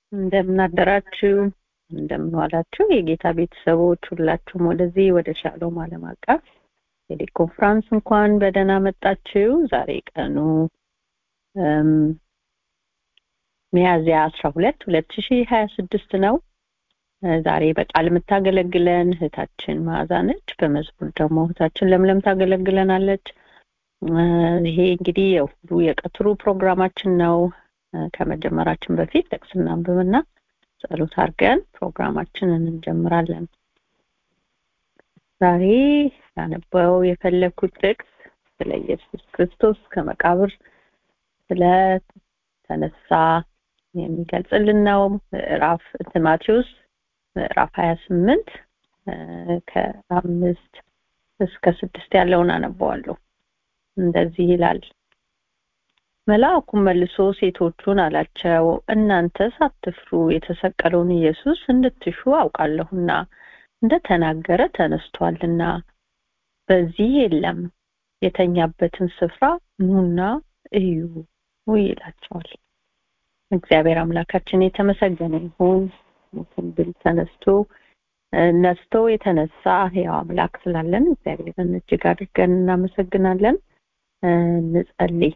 እንደምናደራችሁ እንደምንዋላችሁ የጌታ ቤተሰቦች ሁላችሁም ወደዚህ ወደ ሻሎም ዓለም አቀፍ ቴሌኮንፍራንስ እንኳን በደህና መጣችሁ። ዛሬ ቀኑ ሚያዝያ አስራ ሁለት ሁለት ሺ ሀያ ስድስት ነው። ዛሬ በቃል የምታገለግለን እህታችን መዓዛ ነች። በመዝሙር ደግሞ እህታችን ለምለም ታገለግለናለች። ይሄ እንግዲህ የሁሉ የቀትሩ ፕሮግራማችን ነው። ከመጀመራችን በፊት ጥቅስ እናንብብና ጸሎት አድርገን ፕሮግራማችንን እንጀምራለን። ዛሬ ያነበው የፈለግኩት ጥቅስ ስለ ኢየሱስ ክርስቶስ ከመቃብር ስለተነሳ የሚገልጽልን ነው። ምዕራፍ ማቴዎስ ምዕራፍ ሀያ ስምንት ከአምስት እስከ ስድስት ያለውን አነበዋለሁ። እንደዚህ ይላል። መልአኩም መልሶ ሴቶቹን አላቸው፣ እናንተ ሳትፍሩ የተሰቀለውን ኢየሱስ እንድትሹ አውቃለሁና እንደተናገረ ተነስቷልና በዚህ የለም፣ የተኛበትን ስፍራ ኑና እዩ ይላቸዋል። እግዚአብሔር አምላካችን የተመሰገነ ይሁን። ሞትን ድል ተነስቶ ነስቶ የተነሳ ሕያው አምላክ ስላለን እግዚአብሔርን እጅግ አድርገን እናመሰግናለን። እንጸልይ።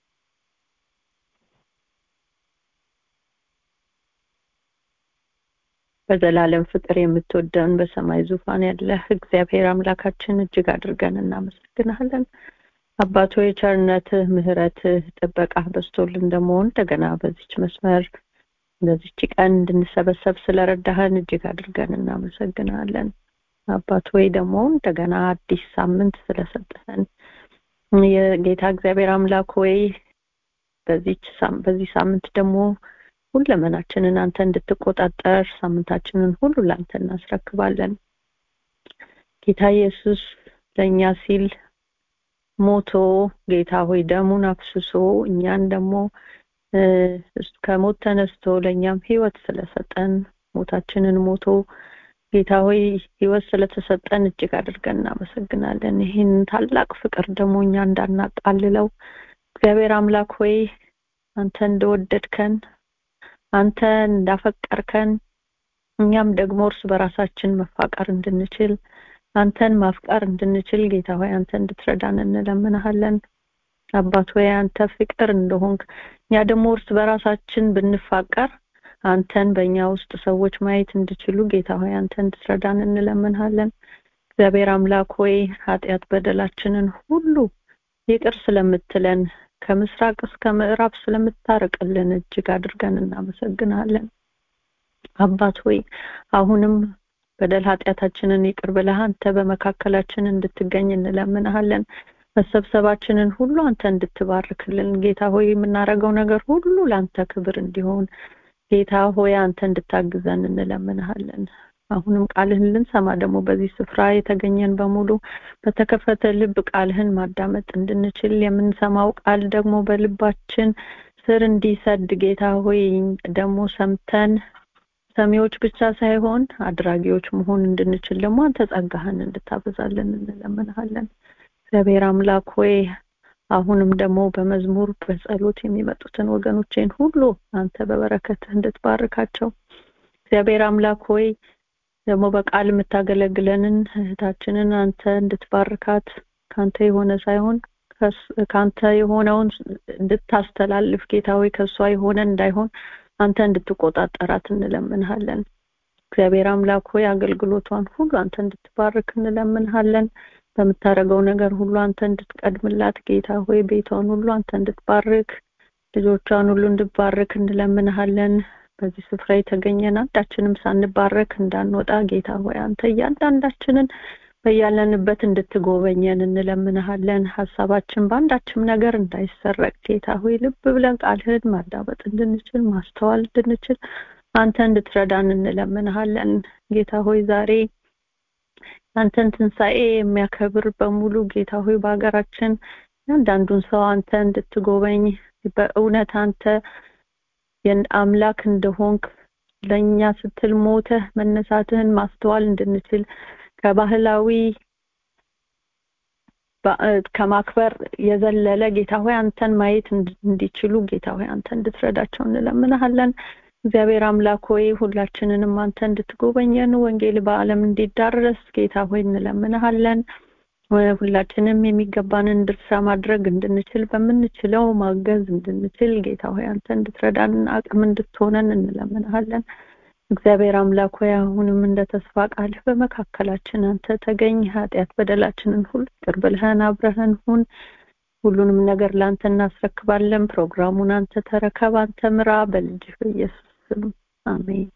በዘላለም ፍቅር የምትወደን በሰማይ ዙፋን ያለህ እግዚአብሔር አምላካችን እጅግ አድርገን እናመሰግናለን። አባቶ የቸርነትህ ምሕረትህ ጥበቃህ በስቶልን ደግሞ እንደገና በዚች መስመር በዚች ቀን እንድንሰበሰብ ስለረዳህን እጅግ አድርገን እናመሰግናለን። አባት ወይ ደግሞ እንደገና አዲስ ሳምንት ስለሰጠህን የጌታ እግዚአብሔር አምላክ ወይ በዚች በዚህ ሳምንት ደግሞ ሁለመናችንን አንተ እንድትቆጣጠር ሳምንታችንን ሁሉ ለአንተ እናስረክባለን። ጌታ ኢየሱስ ለእኛ ሲል ሞቶ ጌታ ሆይ ደሙን አፍስሶ እኛን ደግሞ ከሞት ተነስቶ ለእኛም ህይወት ስለሰጠን ሞታችንን ሞቶ ጌታ ሆይ ህይወት ስለተሰጠን እጅግ አድርገን እናመሰግናለን። ይህን ታላቅ ፍቅር ደግሞ እኛ እንዳናቃልለው እግዚአብሔር አምላክ ሆይ አንተ እንደወደድከን አንተ እንዳፈቀርከን እኛም ደግሞ እርስ በራሳችን መፋቀር እንድንችል አንተን ማፍቀር እንድንችል ጌታ ሆይ አንተ እንድትረዳን እንለምንሃለን። አባት ሆይ አንተ ፍቅር እንደሆንክ እኛ ደግሞ እርስ በራሳችን ብንፋቀር አንተን በእኛ ውስጥ ሰዎች ማየት እንዲችሉ ጌታ ሆይ አንተ እንድትረዳን እንለምንሃለን። እግዚአብሔር አምላክ ሆይ ኃጢአት በደላችንን ሁሉ ይቅር ስለምትለን ከምስራቅ እስከ ምዕራብ ስለምታርቅልን እጅግ አድርገን እናመሰግናለን። አባት ሆይ አሁንም በደል ኃጢአታችንን ይቅር ብለህ አንተ በመካከላችን እንድትገኝ እንለምንሃለን። መሰብሰባችንን ሁሉ አንተ እንድትባርክልን ጌታ ሆይ የምናደርገው ነገር ሁሉ ለአንተ ክብር እንዲሆን ጌታ ሆይ አንተ እንድታግዘን እንለምንሃለን። አሁንም ቃልህን ልንሰማ ደግሞ በዚህ ስፍራ የተገኘን በሙሉ በተከፈተ ልብ ቃልህን ማዳመጥ እንድንችል የምንሰማው ቃል ደግሞ በልባችን ስር እንዲሰድ ጌታ ሆይ ደግሞ ሰምተን ሰሚዎች ብቻ ሳይሆን አድራጊዎች መሆን እንድንችል ደግሞ አንተ ጸጋህን እንድታበዛልን እንለምንሃለን። እግዚአብሔር አምላክ ሆይ አሁንም ደግሞ በመዝሙር በጸሎት የሚመጡትን ወገኖቼን ሁሉ አንተ በበረከትህ እንድትባርካቸው እግዚአብሔር አምላክ ሆይ ደግሞ በቃል የምታገለግለንን እህታችንን አንተ እንድትባርካት ካንተ የሆነ ሳይሆን ካንተ የሆነውን እንድታስተላልፍ ጌታ ሆይ ከእሷ የሆነ እንዳይሆን አንተ እንድትቆጣጠራት እንለምንሃለን። እግዚአብሔር አምላክ ሆይ አገልግሎቷን ሁሉ አንተ እንድትባርክ እንለምንሃለን። በምታደርገው ነገር ሁሉ አንተ እንድትቀድምላት ጌታ ሆይ ቤቷን ሁሉ አንተ እንድትባርክ ልጆቿን ሁሉ እንድትባርክ እንለምንሃለን። በዚህ ስፍራ የተገኘን አንዳችንም ሳንባረክ እንዳንወጣ ጌታ ሆይ አንተ እያንዳንዳችንን በያለንበት እንድትጎበኘን እንለምንሃለን። ሀሳባችን በአንዳችም ነገር እንዳይሰረቅ ጌታ ሆይ ልብ ብለን ቃልህን ማዳመጥ እንድንችል ማስተዋል እንድንችል አንተ እንድትረዳን እንለምንሃለን። ጌታ ሆይ ዛሬ አንተን ትንሣኤ የሚያከብር በሙሉ ጌታ ሆይ በሀገራችን ያንዳንዱን ሰው አንተ እንድትጎበኝ በእውነት አንተ አምላክ እንደሆንክ ለእኛ ስትል ሞተህ መነሳትህን ማስተዋል እንድንችል ከባህላዊ ከማክበር የዘለለ ጌታ ሆይ አንተን ማየት እንዲችሉ ጌታ ሆይ አንተ እንድትረዳቸው እንለምንሃለን። እግዚአብሔር አምላክ ሆይ ሁላችንንም አንተ እንድትጎበኘን ወንጌል በዓለም እንዲዳረስ ጌታ ሆይ እንለምንሃለን። ሁላችንም የሚገባንን ድርሻ ማድረግ እንድንችል በምንችለው ማገዝ እንድንችል ጌታ ሆይ አንተ እንድትረዳን አቅም እንድትሆነን እንለምንሃለን። እግዚአብሔር አምላክ ሆይ አሁንም እንደ ተስፋ ቃልህ በመካከላችን አንተ ተገኝ፣ ኃጢአት በደላችንን ሁሉ ይቅር ብለህን አብረህን ሁን። ሁሉንም ነገር ለአንተ እናስረክባለን። ፕሮግራሙን አንተ ተረከብ፣ አንተ ምራ፣ በልጅህ በኢየሱስ ስም አሜን።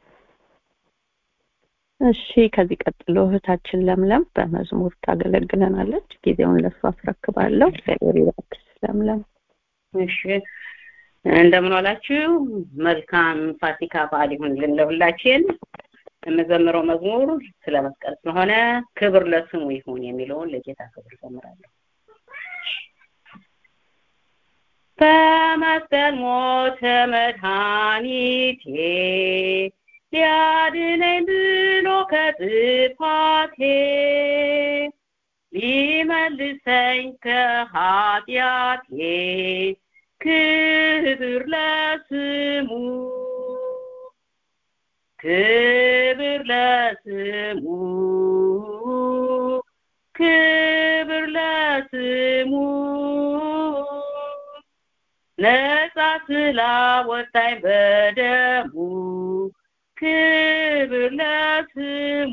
እሺ፣ ከዚህ ቀጥሎ እህታችን ለምለም በመዝሙር ታገለግለናለች። ጊዜውን ለእሱ አስረክባለሁ። እግዚአብሔር ይባርክሽ ለምለም። እሺ እንደምን ዋላችሁ። መልካም ፋሲካ በዓል ይሁንልን ለሁላችን። የምዘምረው መዝሙር ስለ መስቀል ስለሆነ ክብር ለስሙ ይሁን የሚለውን ለጌታ ክብር ዘምራለሁ። በመስቀል ሞተ መድኃኒቴ ሊያድነኝ ብሎ ከጥፋቴ ሊመልሰኝ ከኃጢአቴ ክብር ለስሙ ክብር ለስሙ ክብር ለስሙ ነጻ ስላወጣኝ በደሙ ክብር ለስሙ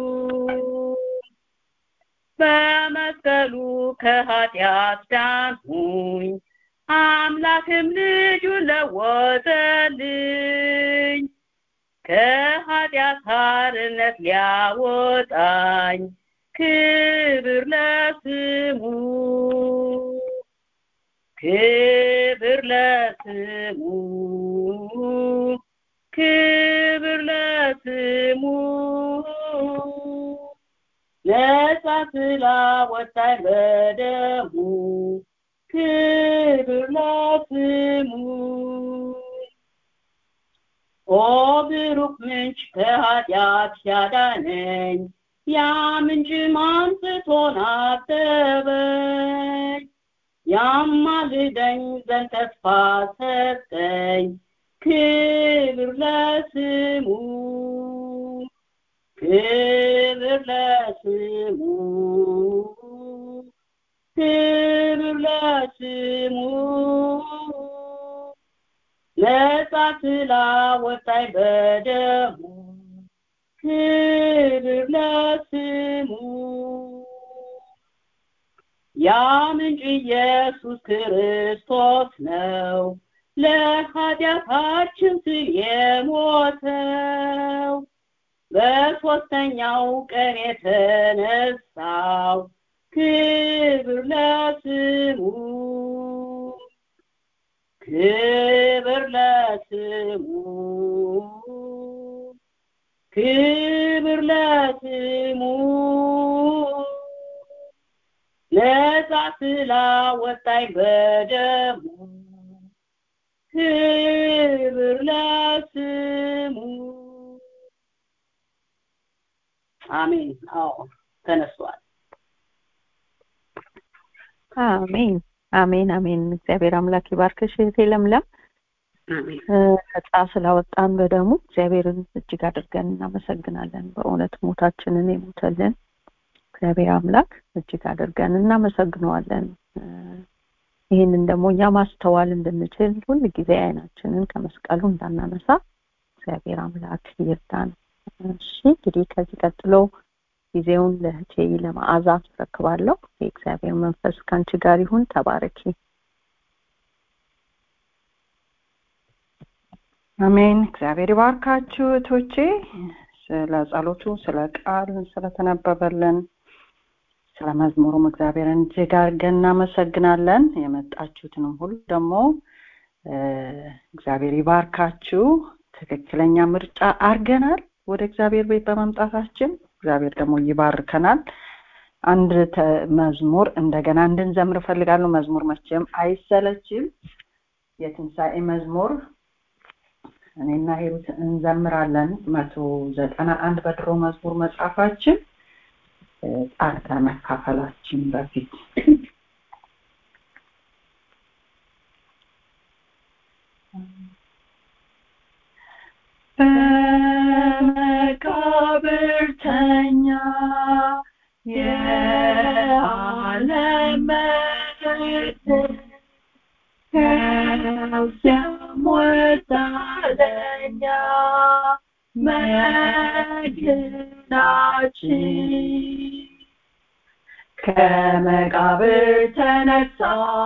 በመስቀሉ ከኃጢአት ዳንሁኝ አምላክም ልጁን ለወጠልኝ ከኃጢአት ባርነት ሊያወጣኝ ክብር ለስሙ ክብር ለስሙ ክብር ለስሙ ነጻ ስላወጣኝ በደሙ ክብር ለስሙ ኦ ብሩክ ምንጭ ከኃጢአት ያዳነኝ ያ ምንጭ ማንጽቶን አጠበኝ ያማልደኝ ዘንድ ተስፋ ሰጠኝ ክብር ለስሙ ክብር ለስሙ ክብር ለስሙ ነጻ ስላወጣኝ በደሙ ክብር ለስሙ ያ ምንጭ ኢየሱስ ክርስቶስ ነው ለኃጢአታችን ስል የሞተው በሶስተኛው ቀን የተነሳው ክብር ለስሙ ክብር ለስሙ ክብር ለስሙ ነጻ ስላወጣኝ በደሙ ክብር ለስሙ አሜን አዎ ተነስቷል አሜን አሜን አሜን እግዚአብሔር አምላክ ይባርክሽ እህቴ ለምለም ነጻ ስላወጣን በደሙ እግዚአብሔርን እጅግ አድርገን እናመሰግናለን በእውነት ሞታችንን የሞተልን እግዚአብሔር አምላክ እጅግ አድርገን እናመሰግነዋለን ይህንን ደግሞ እኛ ማስተዋል እንድንችል ሁል ጊዜ አይናችንን ከመስቀሉ እንዳናነሳ እግዚአብሔር አምላክ ይርዳን እሺ እንግዲህ ከዚህ ቀጥሎ ጊዜውን ለእህቴ ለመዓዛ አስረክባለሁ የእግዚአብሔር መንፈስ ከአንቺ ጋር ይሁን ተባረኪ አሜን እግዚአብሔር ይባርካችሁ እህቶቼ ስለ ጸሎቱ ስለ ቃል ስለተነበበልን ስለ መዝሙሩም እግዚአብሔርን እጅግ አድርገን እናመሰግናለን የመጣችሁትንም ሁሉ ደግሞ እግዚአብሔር ይባርካችሁ ትክክለኛ ምርጫ አርገናል ወደ እግዚአብሔር ቤት በመምጣታችን እግዚአብሔር ደግሞ ይባርከናል አንድ መዝሙር እንደገና እንድንዘምር እፈልጋለሁ መዝሙር መቼም አይሰለችም የትንሣኤ መዝሙር እኔና ሂሩት እንዘምራለን መቶ ዘጠና አንድ በድሮ መዝሙር መጽሐፋችን ጣር ከመካፈላችን በፊት ከዚያም ወጣ ለእኛ መድናችን ከመቃብር ተነሳ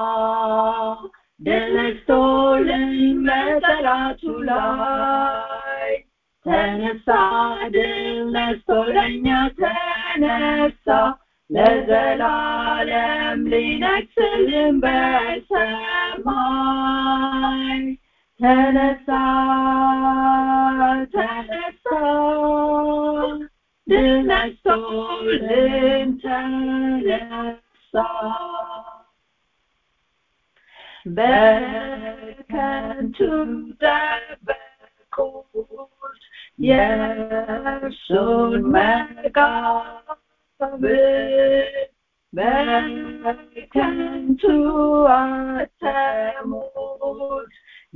ድል ነስቶልን በጠላቱ ላይ ተነሳ ድል ነስቶ ለእኛ ተነሳ ለዘላለም ሊነግስልን በሰማይ ተነሳ ተነሳ ድል ነስቶልን ተነሳ በከንቱ ጠበቁት የእርሱን መቃብር በከንቱ አተሙት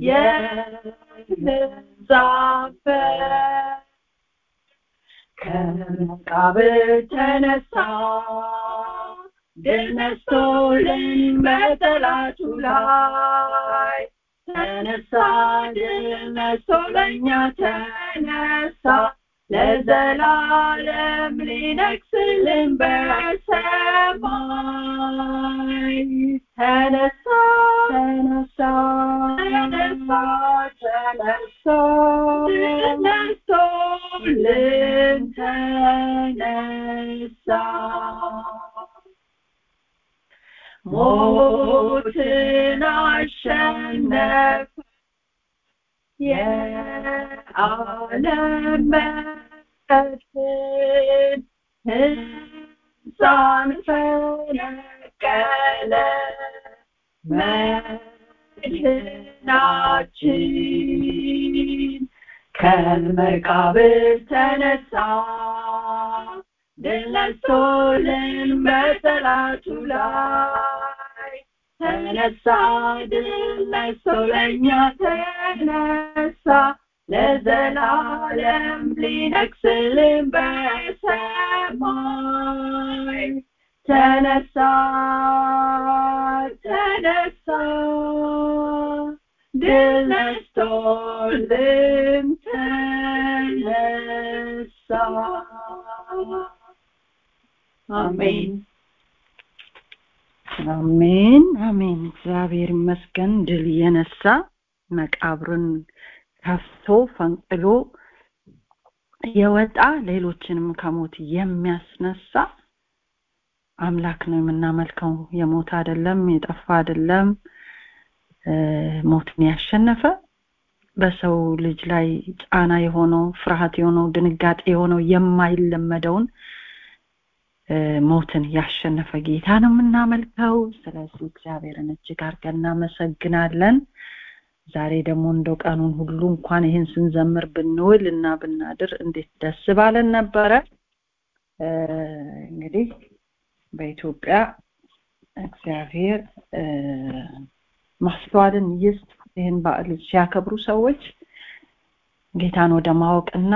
የዛፈ ከመቃብር ተነሳ ድል ነስቶልን በጠላቱ ላይ ተነሳ ድል ነስቶ ለእኛ ተነሳ ለዘላለም ሊነግስልን በሰማይ ተነሳ ተነሳ ተነሳ ተነሳ ተነስቶልን ተነሳ ሞትን አሸነፈ የዓለም መድን ሕንፃን ፈነቀለ መድናችን ከመቃብር ተነሳ ድል ነስቶልን በጠላቱ ላይ ተነሳ ድል ነስቶ ለእኛ ተነሳ ለዘላለም ሊነግስልን በሰማይ ተነሳ ተነሳ ድል ነስቶልን ተነሳ አሜን አሜን አሜን እግዚአብሔር ይመስገን ድል የነሳ መቃብርን ከፍቶ ፈንቅሎ የወጣ ሌሎችንም ከሞት የሚያስነሳ አምላክ ነው የምናመልከው የሞት አይደለም የጠፋ አይደለም ሞትን ያሸነፈ በሰው ልጅ ላይ ጫና የሆነው ፍርሃት የሆነው ድንጋጤ የሆነው የማይለመደውን ሞትን ያሸነፈ ጌታ ነው የምናመልከው ስለዚህ እግዚአብሔርን እጅግ አድርገን እናመሰግናለን ዛሬ ደግሞ እንደው ቀኑን ሁሉ እንኳን ይህን ስንዘምር ብንውል እና ብናድር እንዴት ደስ ባለን ነበረ እንግዲህ በኢትዮጵያ እግዚአብሔር ማስተዋልን ይስጥ ይህን በዓል ሲያከብሩ ሰዎች ጌታን ወደ ማወቅና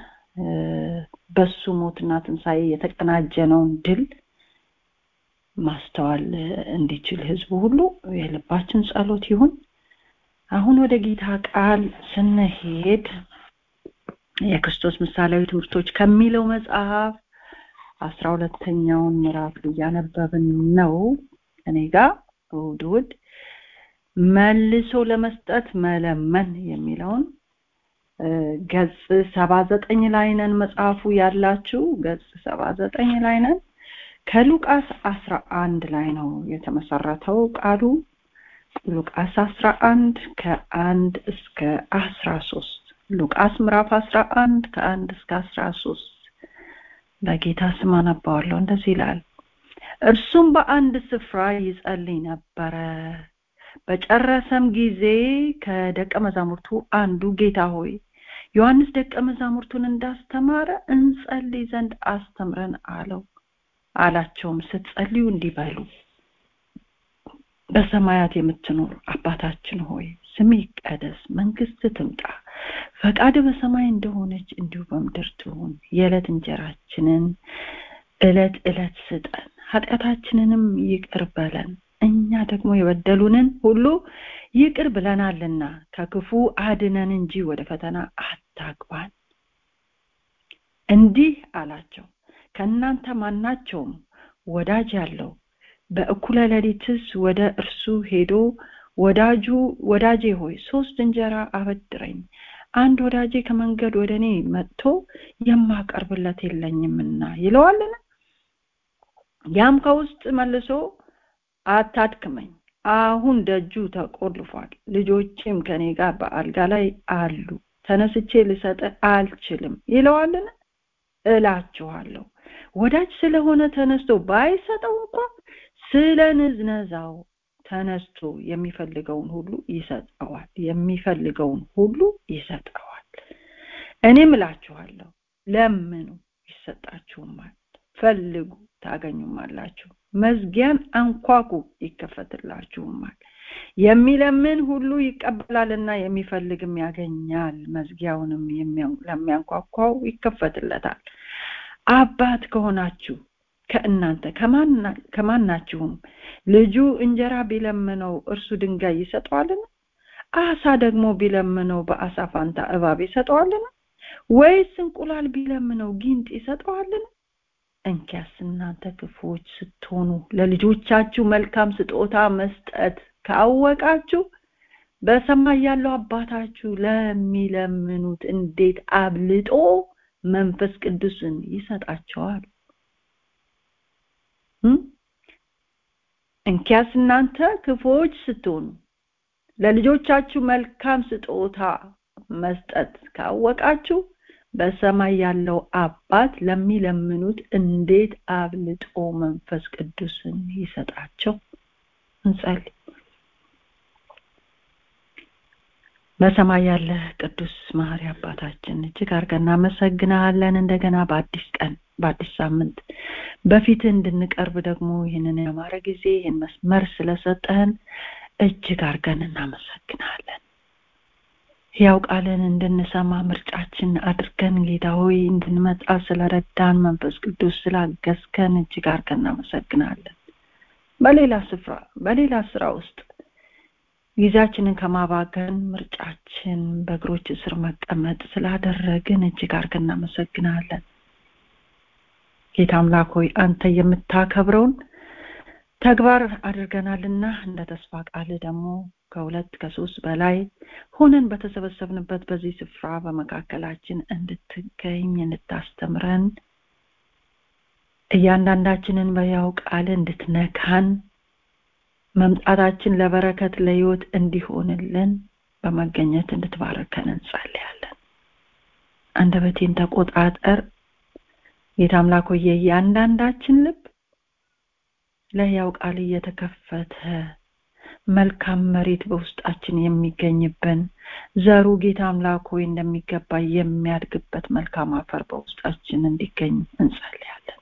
በሱ ሞትና ትንሣኤ የተቀናጀነውን ድል ማስተዋል እንዲችል ህዝቡ ሁሉ የልባችን ጸሎት ይሁን አሁን ወደ ጌታ ቃል ስንሄድ የክርስቶስ ምሳሌያዊ ትምህርቶች ከሚለው መጽሐፍ አስራ ሁለተኛውን ምዕራፍ እያነበብን ነው እኔ ጋር እሑድ እሑድ መልሶ ለመስጠት መለመን የሚለውን ገጽ ሰባ ዘጠኝ ላይ ነን መጽሐፉ ያላችሁ ገጽ ሰባ ዘጠኝ ላይ ነን ከሉቃስ አስራ አንድ ላይ ነው የተመሰረተው ቃሉ ሉቃስ አስራ አንድ ከአንድ እስከ አስራ ሶስት ሉቃስ ምዕራፍ አስራ አንድ ከአንድ እስከ አስራ ሶስት በጌታ ስም አነባዋለሁ እንደዚህ ይላል እርሱም በአንድ ስፍራ ይጸልይ ነበረ በጨረሰም ጊዜ ከደቀ መዛሙርቱ አንዱ ጌታ ሆይ ዮሐንስ ደቀ መዛሙርቱን እንዳስተማረ እንጸልይ ዘንድ አስተምረን አለው አላቸውም ስትጸልዩ እንዲህ በሉ በሰማያት የምትኖር አባታችን ሆይ ስም ይቀደስ መንግስት ትምጣ ፈቃድ በሰማይ እንደሆነች እንዲሁ በምድር ትሁን የዕለት እንጀራችንን እለት እለት ስጠን ኃጢአታችንንም ይቅር በለን እኛ ደግሞ የበደሉንን ሁሉ ይቅር ብለናልና ከክፉ አድነን እንጂ ወደ ፈተና አታግባን እንዲህ አላቸው ከእናንተ ማናቸውም ወዳጅ ያለው በእኩለ ሌሊትስ ወደ እርሱ ሄዶ ወዳጁ ወዳጄ ሆይ ሶስት እንጀራ አበድረኝ አንድ ወዳጄ ከመንገድ ወደ እኔ መጥቶ የማቀርብለት የለኝምና ይለዋልን ያም ከውስጥ መልሶ አታድክመኝ አሁን ደጁ ተቆልፏል ልጆችም ከኔ ጋር በአልጋ ላይ አሉ ተነስቼ ልሰጥ አልችልም ይለዋልን እላችኋለሁ ወዳጅ ስለሆነ ተነስቶ ባይሰጠው እንኳ ስለ ንዝነዛው ተነስቶ የሚፈልገውን ሁሉ ይሰጠዋል የሚፈልገውን ሁሉ ይሰጠዋል እኔም እላችኋለሁ ለምኑ ይሰጣችሁማል ፈልጉ ታገኙማላችሁ መዝጊያን አንኳኩ ይከፈትላችሁማል የሚለምን ሁሉ ይቀበላልና የሚፈልግም ያገኛል መዝጊያውንም ለሚያንኳኳው ይከፈትለታል አባት ከሆናችሁ ከእናንተ ከማናችሁም ልጁ እንጀራ ቢለምነው እርሱ ድንጋይ ይሰጠዋልን አሳ ደግሞ ቢለምነው በአሳ ፋንታ እባብ ይሰጠዋልን ወይስ እንቁላል ቢለምነው ጊንጥ ይሰጠዋልን እንኪያስ እናንተ ክፉዎች ስትሆኑ ለልጆቻችሁ መልካም ስጦታ መስጠት ካወቃችሁ በሰማይ ያለው አባታችሁ ለሚለምኑት እንዴት አብልጦ መንፈስ ቅዱስን ይሰጣቸዋል እንኪያስ እናንተ ክፉዎች ስትሆኑ ለልጆቻችሁ መልካም ስጦታ መስጠት ካወቃችሁ በሰማይ ያለው አባት ለሚለምኑት እንዴት አብልጦ መንፈስ ቅዱስን ይሰጣቸው እንጸልይ በሰማይ ያለ ቅዱስ ማህሪ አባታችን እጅግ አድርገን እናመሰግናለን እንደገና በአዲስ ቀን በአዲስ ሳምንት በፊት እንድንቀርብ ደግሞ ይህንን ያማረ ጊዜ ይህን መስመር ስለሰጠን እጅግ አድርገን እናመሰግናለን ያው ቃልን እንድንሰማ ምርጫችን አድርገን ጌታ ሆይ እንድንመጣ ስለረዳን መንፈስ ቅዱስ ስላገዝከን እጅግ አድርገን እናመሰግናለን በሌላ ስፍራ በሌላ ስራ ውስጥ ጊዜያችንን ከማባከን ምርጫችን በእግሮች ስር መቀመጥ ስላደረግን እጅግ አድርገን እናመሰግናለን ጌታ አምላክ ሆይ አንተ የምታከብረውን ተግባር አድርገናልና እንደ ተስፋ ቃል ደግሞ ከሁለት ከሶስት በላይ ሆነን በተሰበሰብንበት በዚህ ስፍራ በመካከላችን እንድትገኝ እንድታስተምረን እያንዳንዳችንን በያው ቃል እንድትነካን መምጣታችን ለበረከት ለህይወት እንዲሆንልን በመገኘት እንድትባረከን እንጸልያለን አንደበቴን ተቆጣጠር ጌታ አምላክ ሆይ የእያንዳንዳችን ልብ ለህያው ቃል እየተከፈተ መልካም መሬት በውስጣችን የሚገኝብን ዘሩ ጌታ አምላክ ሆይ እንደሚገባ የሚያድግበት መልካም አፈር በውስጣችን እንዲገኝ እንጸልያለን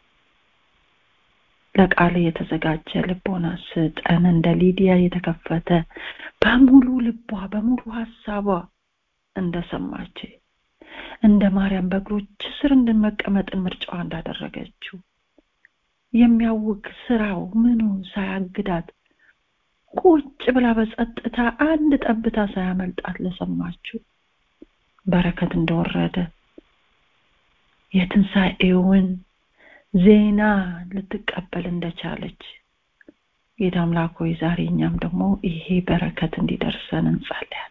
ለቃል የተዘጋጀ ልቦና ስጠን እንደ ሊዲያ የተከፈተ በሙሉ ልቧ በሙሉ ሀሳቧ እንደሰማች እንደ ማርያም በእግሮች ስር እንድንመቀመጥን ምርጫዋ እንዳደረገችው የሚያውቅ ስራው ምኑ ሳያግዳት ቁጭ ብላ በጸጥታ አንድ ጠብታ ሳያመልጣት ለሰማችሁ በረከት እንደወረደ የትንሣኤውን ዜና ልትቀበል እንደቻለች ጌታ አምላክ ሆይ ዛሬ እኛም ደግሞ ይሄ በረከት እንዲደርሰን እንጸልያለን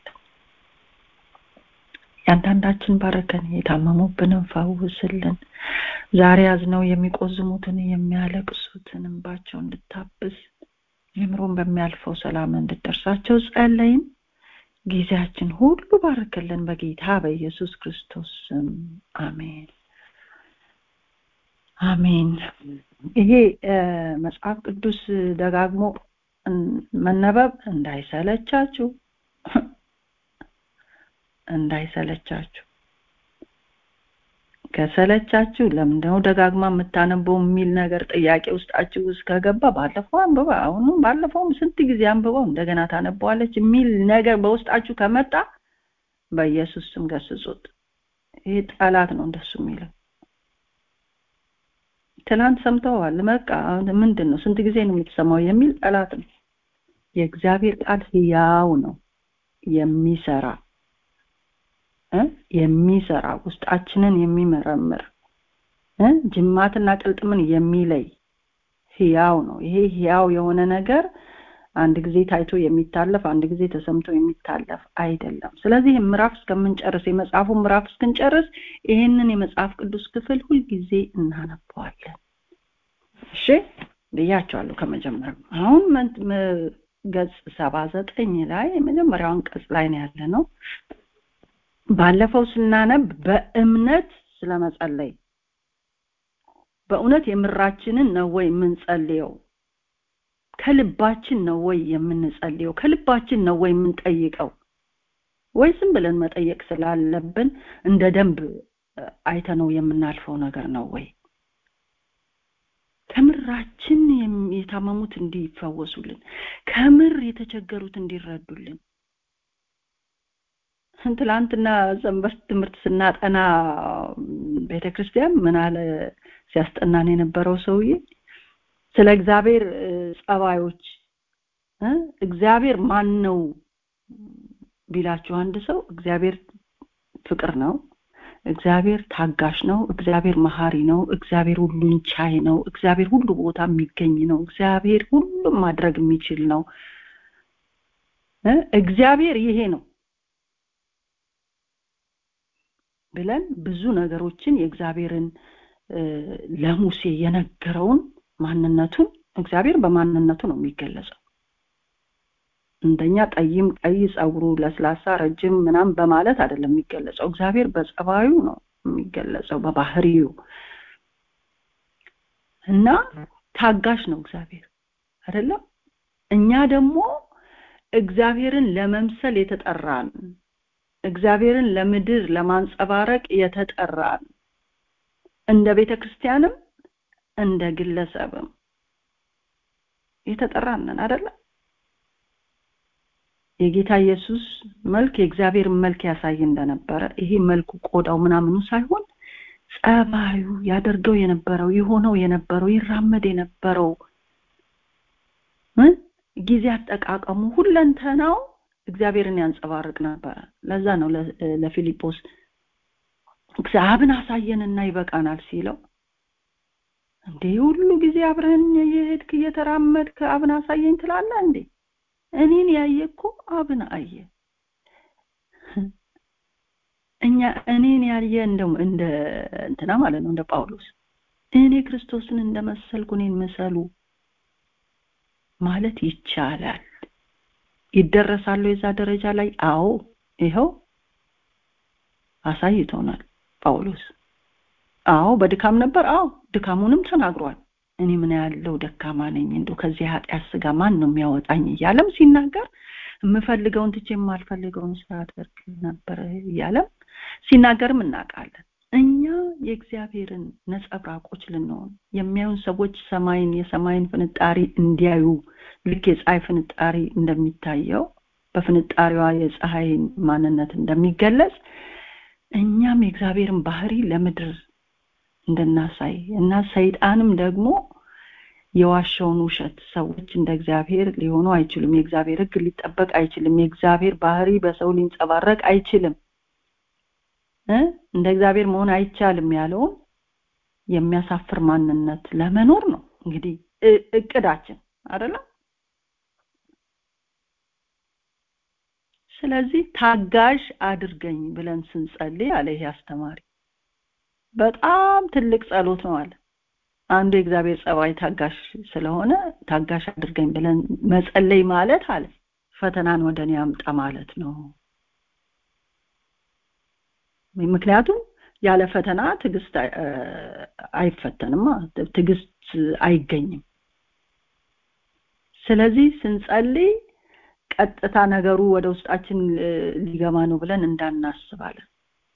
ያንዳንዳችን ባረከን የታመሙብንን ፈውስልን ዛሬ አዝነው የሚቆዝሙትን የሚያለቅሱትን እንባቸው እንድታብስ አእምሮን በሚያልፈው ሰላም እንድደርሳቸው ጸለይን ጊዜያችን ሁሉ ባርክልን በጌታ በኢየሱስ ክርስቶስ ስም አሜን አሜን ይሄ መጽሐፍ ቅዱስ ደጋግሞ መነበብ እንዳይሰለቻችሁ እንዳይሰለቻችሁ ከሰለቻችሁ ለምንድነው ደጋግማ የምታነበው የሚል ነገር ጥያቄ ውስጣችሁ ውስጥ ከገባ ባለፈው አንብባ አሁንም ባለፈውም ስንት ጊዜ አንብበው እንደገና ታነበዋለች የሚል ነገር በውስጣችሁ ከመጣ በኢየሱስ ስም ገስጹት ይህ ጠላት ነው እንደሱ የሚለው ትናንት ሰምተዋል በቃ ምንድን ነው ስንት ጊዜ ነው የምትሰማው የሚል ጠላት ነው የእግዚአብሔር ቃል ህያው ነው የሚሰራ እ የሚሰራ ውስጣችንን የሚመረምር እ ጅማትና ቅልጥምን የሚለይ ህያው ነው ይሄ ህያው የሆነ ነገር አንድ ጊዜ ታይቶ የሚታለፍ አንድ ጊዜ ተሰምቶ የሚታለፍ አይደለም ስለዚህ ምዕራፍ እስከምንጨርስ የመጽሐፉ ምዕራፍ እስክንጨርስ ይህንን የመጽሐፍ ቅዱስ ክፍል ሁልጊዜ እናነበዋለን እሺ ብያቸዋለሁ ከመጀመሪያ አሁን ገጽ ሰባ ዘጠኝ ላይ የመጀመሪያውን ቀጽ ላይ ነው ያለ ነው ባለፈው ስናነብ በእምነት ስለመጸለይ በእውነት የምራችንን ነው ወይ የምንጸልየው ከልባችን ነው ወይ የምንጸልየው ከልባችን ነው ወይ የምንጠይቀው ወይ ዝም ብለን መጠየቅ ስላለብን እንደ ደንብ አይተነው የምናልፈው ነገር ነው ወይ ከምራችን የታመሙት እንዲፈወሱልን ከምር የተቸገሩት እንዲረዱልን ትላንትና ሰንበት ትምህርት ስናጠና ቤተክርስቲያን ምን አለ ሲያስጠናን የነበረው ሰውዬ ስለ እግዚአብሔር ጸባዮች እግዚአብሔር ማን ነው ቢላችሁ አንድ ሰው እግዚአብሔር ፍቅር ነው እግዚአብሔር ታጋሽ ነው እግዚአብሔር መሀሪ ነው እግዚአብሔር ሁሉን ቻይ ነው እግዚአብሔር ሁሉ ቦታ የሚገኝ ነው እግዚአብሔር ሁሉም ማድረግ የሚችል ነው እግዚአብሔር ይሄ ነው ብለን ብዙ ነገሮችን የእግዚአብሔርን ለሙሴ የነገረውን ማንነቱን እግዚአብሔር በማንነቱ ነው የሚገለጸው እንደኛ ጠይም ቀይ ጸጉሩ ለስላሳ ረጅም ምናም በማለት አይደለም የሚገለጸው እግዚአብሔር በጸባዩ ነው የሚገለጸው በባህሪው እና ታጋሽ ነው እግዚአብሔር አይደለም እኛ ደግሞ እግዚአብሔርን ለመምሰል የተጠራን እግዚአብሔርን ለምድር ለማንጸባረቅ የተጠራን እንደ ቤተክርስቲያንም እንደ ግለሰብም የተጠራንን አይደለም የጌታ ኢየሱስ መልክ የእግዚአብሔር መልክ ያሳይ እንደነበረ ይሄ መልኩ ቆዳው ምናምኑ ሳይሆን ጸባዩ ያደርገው የነበረው የሆነው የነበረው ይራመድ የነበረው ጊዜ አጠቃቀሙ ሁለንተናው እግዚአብሔርን ያንጸባርቅ ነበረ ለዛ ነው ለፊሊጶስ እግዚአብሔርን አሳየንና ይበቃናል ሲለው እንዴ ሁሉ ጊዜ አብረን የሄድክ እየተራመድክ አብን አሳየኝ ትላለህ እንዴ እኔን ያየ እኮ አብን አየ እኛ እኔን ያየ እንደው እንደ እንትና ማለት ነው እንደ ጳውሎስ እኔ ክርስቶስን እንደመሰልኩ እኔን ምሰሉ ማለት ይቻላል ይደረሳሉ የዛ ደረጃ ላይ አዎ ይኸው አሳይቶናል ጳውሎስ አዎ በድካም ነበር አዎ ድካሙንም ተናግሯል እኔ ምን ያለው ደካማ ነኝ እንደው ከዚህ ኃጢአት ስጋ ማን ነው የሚያወጣኝ እያለም ሲናገር የምፈልገውን ትቼ የማልፈልገውን ሳደርግ ነበር እያለም ሲናገርም እናውቃለን እኛ የእግዚአብሔርን ነጸብራቆች ልንሆን የሚያዩን ሰዎች ሰማይን የሰማይን ፍንጣሪ እንዲያዩ ልክ የፀሐይ ፍንጣሪ እንደሚታየው በፍንጣሪዋ የፀሐይን ማንነት እንደሚገለጽ እኛም የእግዚአብሔርን ባህሪ ለምድር እንድናሳይ እና ሰይጣንም ደግሞ የዋሸውን ውሸት ሰዎች እንደ እግዚአብሔር ሊሆኑ አይችሉም የእግዚአብሔር ህግ ሊጠበቅ አይችልም የእግዚአብሔር ባህሪ በሰው ሊንጸባረቅ አይችልም እንደ እግዚአብሔር መሆን አይቻልም ያለውን የሚያሳፍር ማንነት ለመኖር ነው እንግዲህ እቅዳችን አይደለም ስለዚህ ታጋሽ አድርገኝ ብለን ስንጸልይ አለ ይሄ አስተማሪ በጣም ትልቅ ጸሎት ነው አለ አንዱ የእግዚአብሔር ጸባይ ታጋሽ ስለሆነ ታጋሽ አድርገኝ ብለን መጸለይ ማለት አለ ፈተናን ወደ እኔ አምጣ ማለት ነው ምክንያቱም ያለ ፈተና ትዕግስት አይፈተንም ትዕግስት አይገኝም ስለዚህ ስንጸልይ ቀጥታ ነገሩ ወደ ውስጣችን ሊገባ ነው ብለን እንዳናስባለን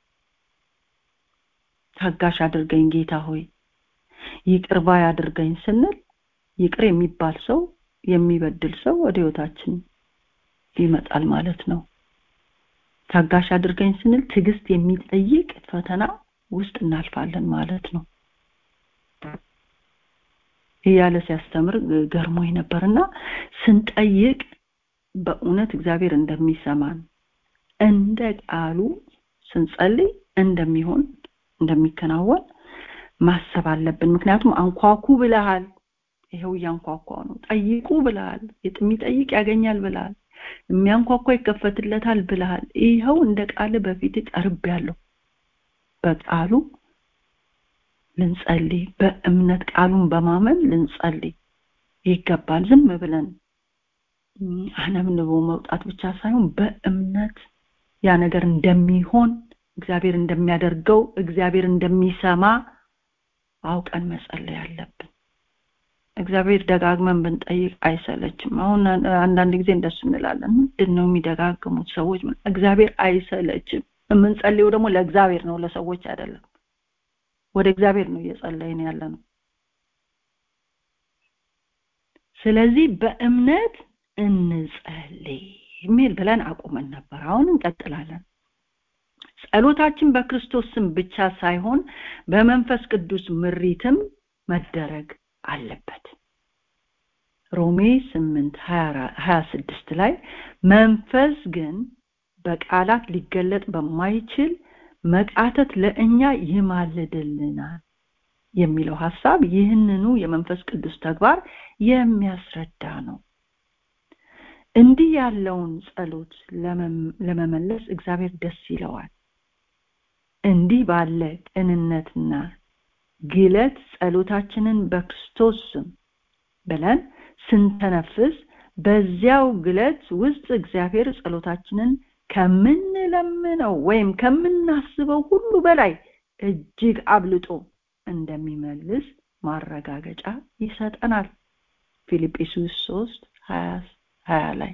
ታጋሽ አድርገኝ ጌታ ሆይ ይቅር ባይ አድርገኝ ስንል ይቅር የሚባል ሰው የሚበድል ሰው ወደ ህይወታችን ይመጣል ማለት ነው ታጋሽ አድርገኝ ስንል ትዕግስት የሚጠይቅ ፈተና ውስጥ እናልፋለን ማለት ነው እያለ ሲያስተምር ገርሞኝ ነበርና ስንጠይቅ በእውነት እግዚአብሔር እንደሚሰማን እንደ ቃሉ ስንጸልይ እንደሚሆን እንደሚከናወን ማሰብ አለብን ምክንያቱም አንኳኩ ብለሃል ይሄው እያንኳኳ ነው ጠይቁ ብለሃል የሚጠይቅ ያገኛል ብለሃል የሚያንኳኳ ይከፈትለታል ብለሃል ይኸው እንደ ቃል በፊት ቀርብ ያለው በቃሉ ልንጸልይ በእምነት ቃሉን በማመን ልንጸልይ ይገባል ዝም ብለን አነብንቦ መውጣት ብቻ ሳይሆን በእምነት ያ ነገር እንደሚሆን እግዚአብሔር እንደሚያደርገው እግዚአብሔር እንደሚሰማ አውቀን መጸለይ አለብን እግዚአብሔር ደጋግመን ብንጠይቅ አይሰለችም አሁን አንዳንድ ጊዜ እንደሱ እንላለን ምንድን ነው የሚደጋግሙት ሰዎች እግዚአብሔር አይሰለችም የምንጸልየው ደግሞ ለእግዚአብሔር ነው ለሰዎች አይደለም ወደ እግዚአብሔር ነው እየጸለይን ያለ ነው ስለዚህ በእምነት እንጸልይ የሚል ብለን አቁመን ነበር አሁን እንቀጥላለን ጸሎታችን በክርስቶስ ስም ብቻ ሳይሆን በመንፈስ ቅዱስ ምሪትም መደረግ አለበት ሮሜ 8 26 ላይ መንፈስ ግን በቃላት ሊገለጥ በማይችል መቃተት ለእኛ ይማልድልናል የሚለው ሐሳብ ይህንኑ የመንፈስ ቅዱስ ተግባር የሚያስረዳ ነው እንዲህ ያለውን ጸሎት ለመመለስ እግዚአብሔር ደስ ይለዋል እንዲህ ባለ ቅንነትና ግለት ጸሎታችንን በክርስቶስ ስም ብለን ስንተነፍስ በዚያው ግለት ውስጥ እግዚአብሔር ጸሎታችንን ከምንለምነው ወይም ከምናስበው ሁሉ በላይ እጅግ አብልጦ እንደሚመልስ ማረጋገጫ ይሰጠናል ፊልጵስዩስ 3 20 ላይ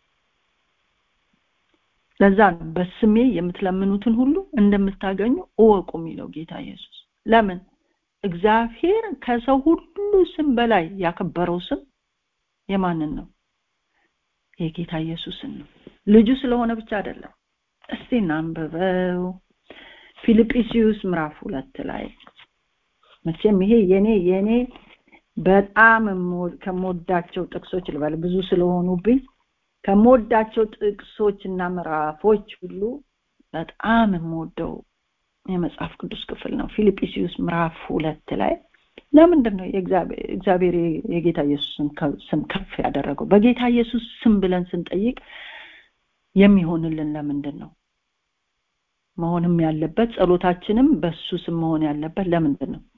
ለዛ ነው በስሜ የምትለምኑትን ሁሉ እንደምታገኙ እወቁ የሚለው ጌታ ኢየሱስ ለምን እግዚአብሔር ከሰው ሁሉ ስም በላይ ያከበረው ስም የማንን ነው የጌታ ኢየሱስን ነው ልጁ ስለሆነ ብቻ አይደለም እስቲ እናንብበው ፊልጵስዩስ ምዕራፍ ሁለት ላይ መቼም ይሄ የኔ የኔ በጣም ከምወዳቸው ጥቅሶች ልበል ብዙ ስለሆኑብኝ ከምወዳቸው ጥቅሶች እና ምዕራፎች ሁሉ በጣም የምወደው የመጽሐፍ ቅዱስ ክፍል ነው ፊልጵስዩስ ምዕራፍ ሁለት ላይ ለምንድን ነው እግዚአብሔር የጌታ ኢየሱስን ስም ከፍ ያደረገው በጌታ ኢየሱስ ስም ብለን ስንጠይቅ የሚሆንልን ለምንድን ነው መሆንም ያለበት ጸሎታችንም በሱ ስም መሆን ያለበት ለምንድን ነው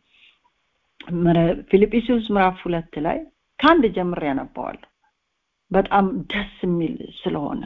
ፊልጵስዩስ ምዕራፍ ሁለት ላይ ከአንድ ጀምር ያነባዋለሁ በጣም ደስ የሚል ስለሆነ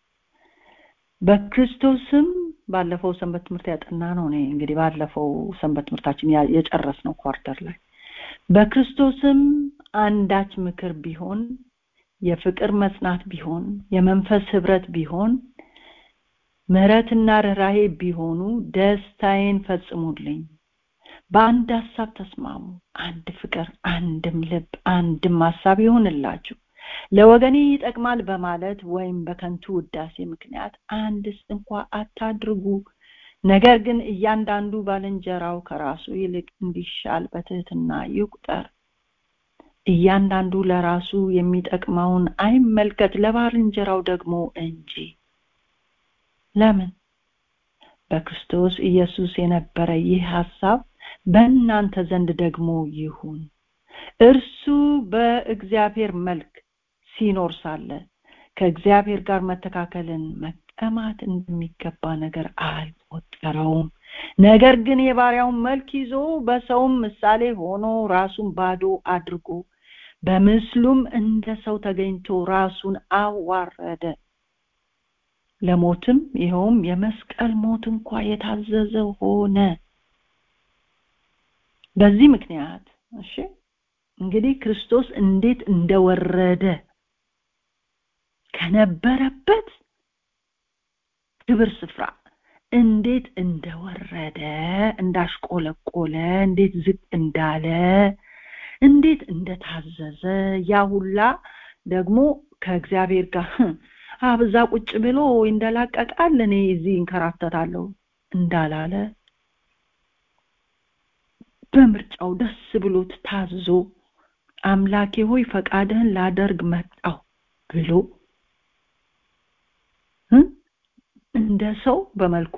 በክርስቶስም ባለፈው ሰንበት ትምህርት ያጠና ነው እኔ እንግዲህ ባለፈው ሰንበት ትምህርታችን የጨረስ ነው ኳርተር ላይ በክርስቶስም አንዳች ምክር ቢሆን የፍቅር መጽናት ቢሆን የመንፈስ ህብረት ቢሆን ምህረትና ርኅራሄ ቢሆኑ ደስታዬን ፈጽሙልኝ በአንድ ሀሳብ ተስማሙ አንድ ፍቅር አንድም ልብ አንድም ሀሳብ ይሆንላችሁ ለወገኔ ይጠቅማል በማለት ወይም በከንቱ ውዳሴ ምክንያት አንድስ እንኳ አታድርጉ ነገር ግን እያንዳንዱ ባልንጀራው ከራሱ ይልቅ እንዲሻል በትህትና ይቁጠር እያንዳንዱ ለራሱ የሚጠቅመውን አይመልከት ለባልንጀራው ደግሞ እንጂ ለምን በክርስቶስ ኢየሱስ የነበረ ይህ ሐሳብ በእናንተ ዘንድ ደግሞ ይሁን እርሱ በእግዚአብሔር መልክ ሲኖር ሳለ ከእግዚአብሔር ጋር መተካከልን መቀማት እንደሚገባ ነገር አልቆጠረውም ነገር ግን የባሪያውን መልክ ይዞ በሰውም ምሳሌ ሆኖ ራሱን ባዶ አድርጎ በምስሉም እንደ ሰው ተገኝቶ ራሱን አዋረደ ለሞትም ይኸውም የመስቀል ሞት እንኳ የታዘዘ ሆነ በዚህ ምክንያት እሺ እንግዲህ ክርስቶስ እንዴት እንደወረደ ከነበረበት ክብር ስፍራ እንዴት እንደወረደ እንዳሽቆለቆለ እንዴት ዝቅ እንዳለ እንዴት እንደታዘዘ ያ ሁላ ደግሞ ከእግዚአብሔር ጋር አብዛ ቁጭ ብሎ እንደላቀቃል እኔ እዚህ እንከራተታለሁ እንዳላለ በምርጫው ደስ ብሎት ታዞ አምላኬ ሆይ ፈቃድህን ላደርግ መጣው ብሎ እንደ ሰው በመልኩ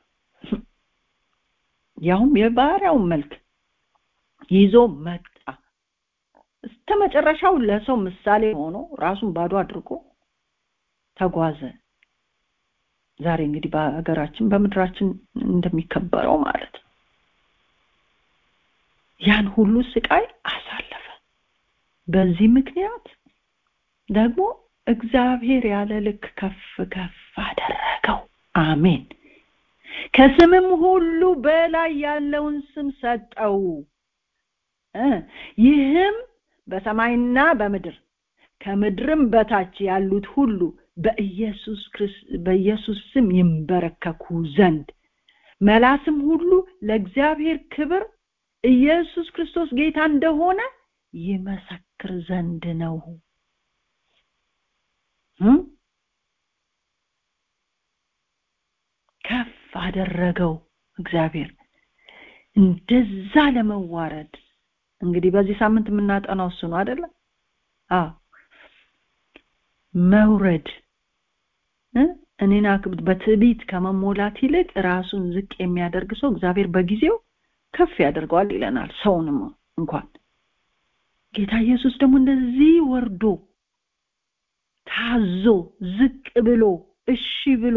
ያውም የባሪያውን መልክ ይዞ መጣ እስከ መጨረሻው ለሰው ምሳሌ ሆኖ ራሱን ባዶ አድርጎ ተጓዘ ዛሬ እንግዲህ በሀገራችን በምድራችን እንደሚከበረው ማለት ነው ያን ሁሉ ስቃይ አሳለፈ በዚህ ምክንያት ደግሞ እግዚአብሔር ያለ ልክ ከፍ ከፍ አደረገው አሜን ከስምም ሁሉ በላይ ያለውን ስም ሰጠው ይህም በሰማይና በምድር ከምድርም በታች ያሉት ሁሉ በኢየሱስ በኢየሱስ ስም ይንበረከኩ ዘንድ መላስም ሁሉ ለእግዚአብሔር ክብር ኢየሱስ ክርስቶስ ጌታ እንደሆነ ይመሰክር ዘንድ ነው ከፍ አደረገው እግዚአብሔር እንደዛ ለመዋረድ እንግዲህ በዚህ ሳምንት የምናጠናው እሱ ነው አይደለ አዎ መውረድ እኔና በትዕቢት ከመሞላት ይልቅ ራሱን ዝቅ የሚያደርግ ሰው እግዚአብሔር በጊዜው ከፍ ያደርገዋል ይለናል ሰውንም እንኳን ጌታ ኢየሱስ ደግሞ እንደዚህ ወርዶ ታዞ ዝቅ ብሎ እሺ ብሎ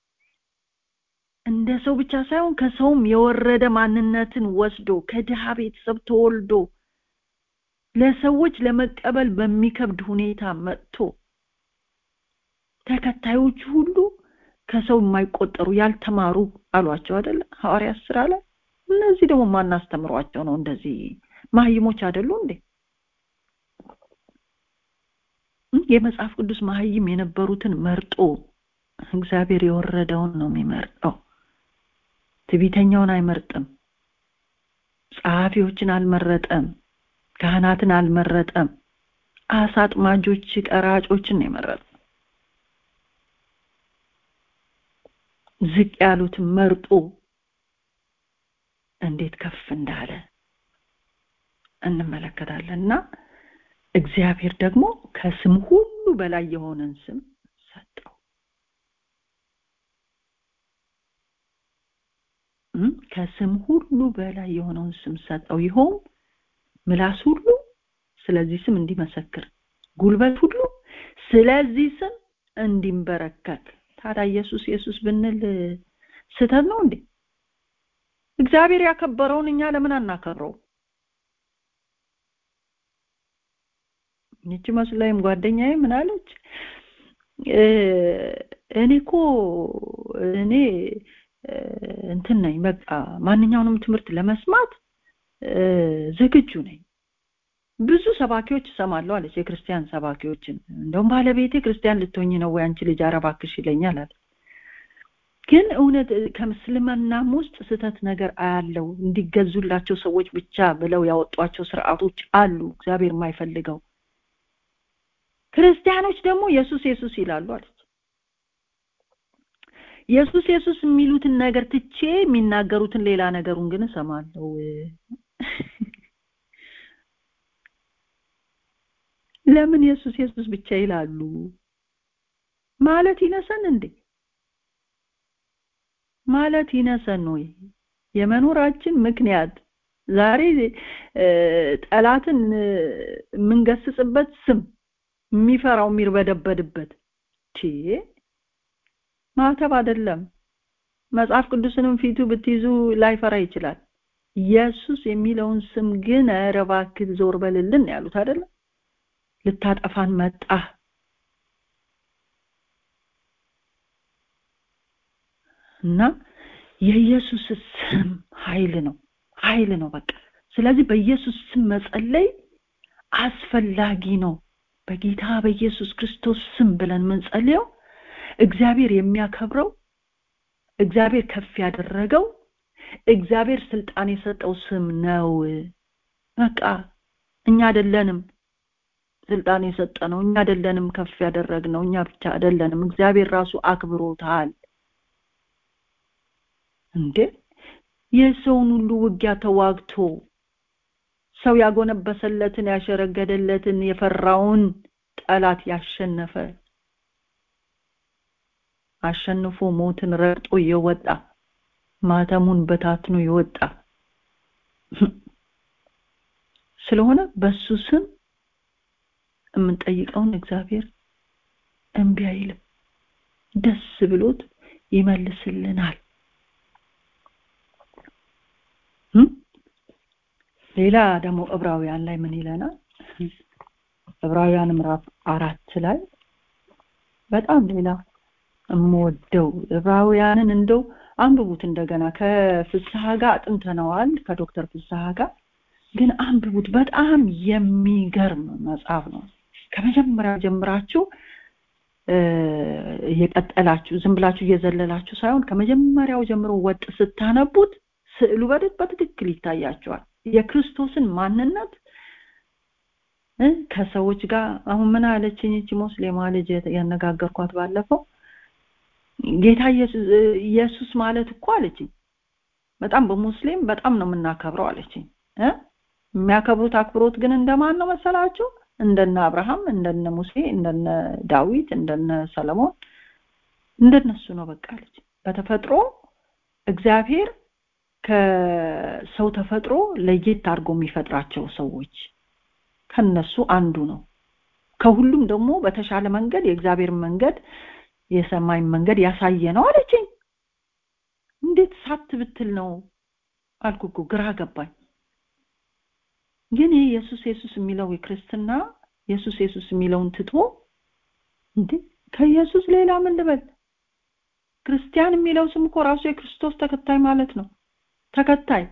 እንደ ሰው ብቻ ሳይሆን ከሰውም የወረደ ማንነትን ወስዶ ከድሃ ቤተሰብ ተወልዶ ለሰዎች ለመቀበል በሚከብድ ሁኔታ መጥቶ ተከታዮቹ ሁሉ ከሰው የማይቆጠሩ ያልተማሩ አሏቸው አይደለ ሐዋርያት ስራ ላይ እነዚህ ደግሞ ማናስተምሯቸው ነው እንደዚህ ማህይሞች አይደሉ እንዴ የመጽሐፍ ቅዱስ ማህይም የነበሩትን መርጦ እግዚአብሔር የወረደውን ነው የሚመርጠው ትቢተኛውን አይመርጥም ጸሐፊዎችን አልመረጠም ካህናትን አልመረጠም አሳጥማጆች ቀራጮችን ነው የመረጠው ዝቅ ያሉትን መርጦ እንዴት ከፍ እንዳለ እንመለከታለን እና እግዚአብሔር ደግሞ ከስም ሁሉ በላይ የሆነን ስም ሰጠው ከስም ሁሉ በላይ የሆነውን ስም ሰጠው ይኸውም ምላስ ሁሉ ስለዚህ ስም እንዲመሰክር ጉልበት ሁሉ ስለዚህ ስም እንዲንበረከክ ታዲያ ኢየሱስ ኢየሱስ ብንል ስተት ነው እንዴ እግዚአብሔር ያከበረውን እኛ ለምን አናከብረው ይቺ መስላይም ጓደኛዬ ምን አለች እኔ እኮ እኔ እንትን ነኝ በቃ ማንኛውንም ትምህርት ለመስማት ዝግጁ ነኝ ብዙ ሰባኪዎች እሰማለሁ አለች የክርስቲያን ሰባኪዎችን እንደውም ባለቤቴ ክርስቲያን ልትሆኝ ነው ወይ አንቺ ልጅ አረባክሽ ይለኛል አለ ግን እውነት ከምስልምናም ውስጥ ስተት ነገር አያለው እንዲገዙላቸው ሰዎች ብቻ ብለው ያወጧቸው ስርዓቶች አሉ እግዚአብሔር የማይፈልገው ክርስቲያኖች ደግሞ ኢየሱስ ኢየሱስ ይላሉ አለች ኢየሱስ ኢየሱስ የሚሉትን ነገር ትቼ የሚናገሩትን ሌላ ነገሩን ግን እሰማለሁ ለምን ኢየሱስ ኢየሱስ ብቻ ይላሉ ማለት ይነሰን እንዴ ማለት ይነሰን ወይ የመኖራችን ምክንያት ዛሬ ጠላትን የምንገስጽበት ስም የሚፈራው የሚርበደበድበት ቺ ማተብ አይደለም መጽሐፍ ቅዱስንም ፊቱ ብትይዙ ላይፈራ ይችላል ኢየሱስ የሚለውን ስም ግን ኧረ እባክህ ዞር በልልን ያሉት አይደለም ልታጠፋን መጣ እና የኢየሱስ ስም ኃይል ነው ኃይል ነው በቃ ስለዚህ በኢየሱስ ስም መጸለይ አስፈላጊ ነው በጌታ በኢየሱስ ክርስቶስ ስም ብለን ምንጸልየው እግዚአብሔር የሚያከብረው እግዚአብሔር ከፍ ያደረገው እግዚአብሔር ስልጣን የሰጠው ስም ነው በቃ እኛ አይደለንም ስልጣን የሰጠ ነው እኛ አይደለንም ከፍ ያደረግነው እኛ ብቻ አይደለንም እግዚአብሔር ራሱ አክብሮታል እንዴ የሰውን ሁሉ ውጊያ ተዋግቶ ሰው ያጎነበሰለትን ያሸረገደለትን የፈራውን ጠላት ያሸነፈ አሸንፎ ሞትን ረግጦ የወጣ ማተሙን በታትኖ የወጣ ስለሆነ በሱ ስም የምንጠይቀውን እግዚአብሔር እምቢ አይልም ደስ ብሎት ይመልስልናል ሌላ ደግሞ ዕብራውያን ላይ ምን ይለናል ዕብራውያን ምዕራፍ አራት ላይ በጣም ሌላ የምወደው ዕብራውያንን እንደው አንብቡት እንደገና ከፍስሐ ጋር አጥንተነዋል ከዶክተር ፍስሐ ጋር ግን አንብቡት በጣም የሚገርም መጽሐፍ ነው ከመጀመሪያው ጀምራችሁ እየቀጠላችሁ ዝም ብላችሁ እየዘለላችሁ ሳይሆን ከመጀመሪያው ጀምሮ ወጥ ስታነቡት ስዕሉ በደት በትክክል ይታያቸዋል የክርስቶስን ማንነት ከሰዎች ጋር አሁን ምን አለችኝ እቺ ሙስሊማ ልጅ ያነጋገርኳት ባለፈው ጌታ ኢየሱስ ማለት እኮ አለችኝ በጣም በሙስሊም በጣም ነው የምናከብረው አለችኝ የሚያከብሩት አክብሮት ግን እንደማን ነው መሰላችሁ እንደነ አብርሃም እንደነ ሙሴ እንደነ ዳዊት እንደነ ሰለሞን እንደነሱ ነው በቃ አለች በተፈጥሮ እግዚአብሔር ከሰው ተፈጥሮ ለየት አድርጎ የሚፈጥራቸው ሰዎች ከነሱ አንዱ ነው ከሁሉም ደግሞ በተሻለ መንገድ የእግዚአብሔር መንገድ የሰማይ መንገድ ያሳየ ነው አለችኝ እንዴት ሳት ብትል ነው አልኩኩ ግራ ገባኝ ግን ይህ ኢየሱስ ኢየሱስ የሚለው የክርስትና ኢየሱስ ኢየሱስ የሚለውን ትቶ እንዴ ከኢየሱስ ሌላ ምን ልበል ክርስቲያን የሚለው ስም እኮ ራሱ የክርስቶስ ተከታይ ማለት ነው ተከታይ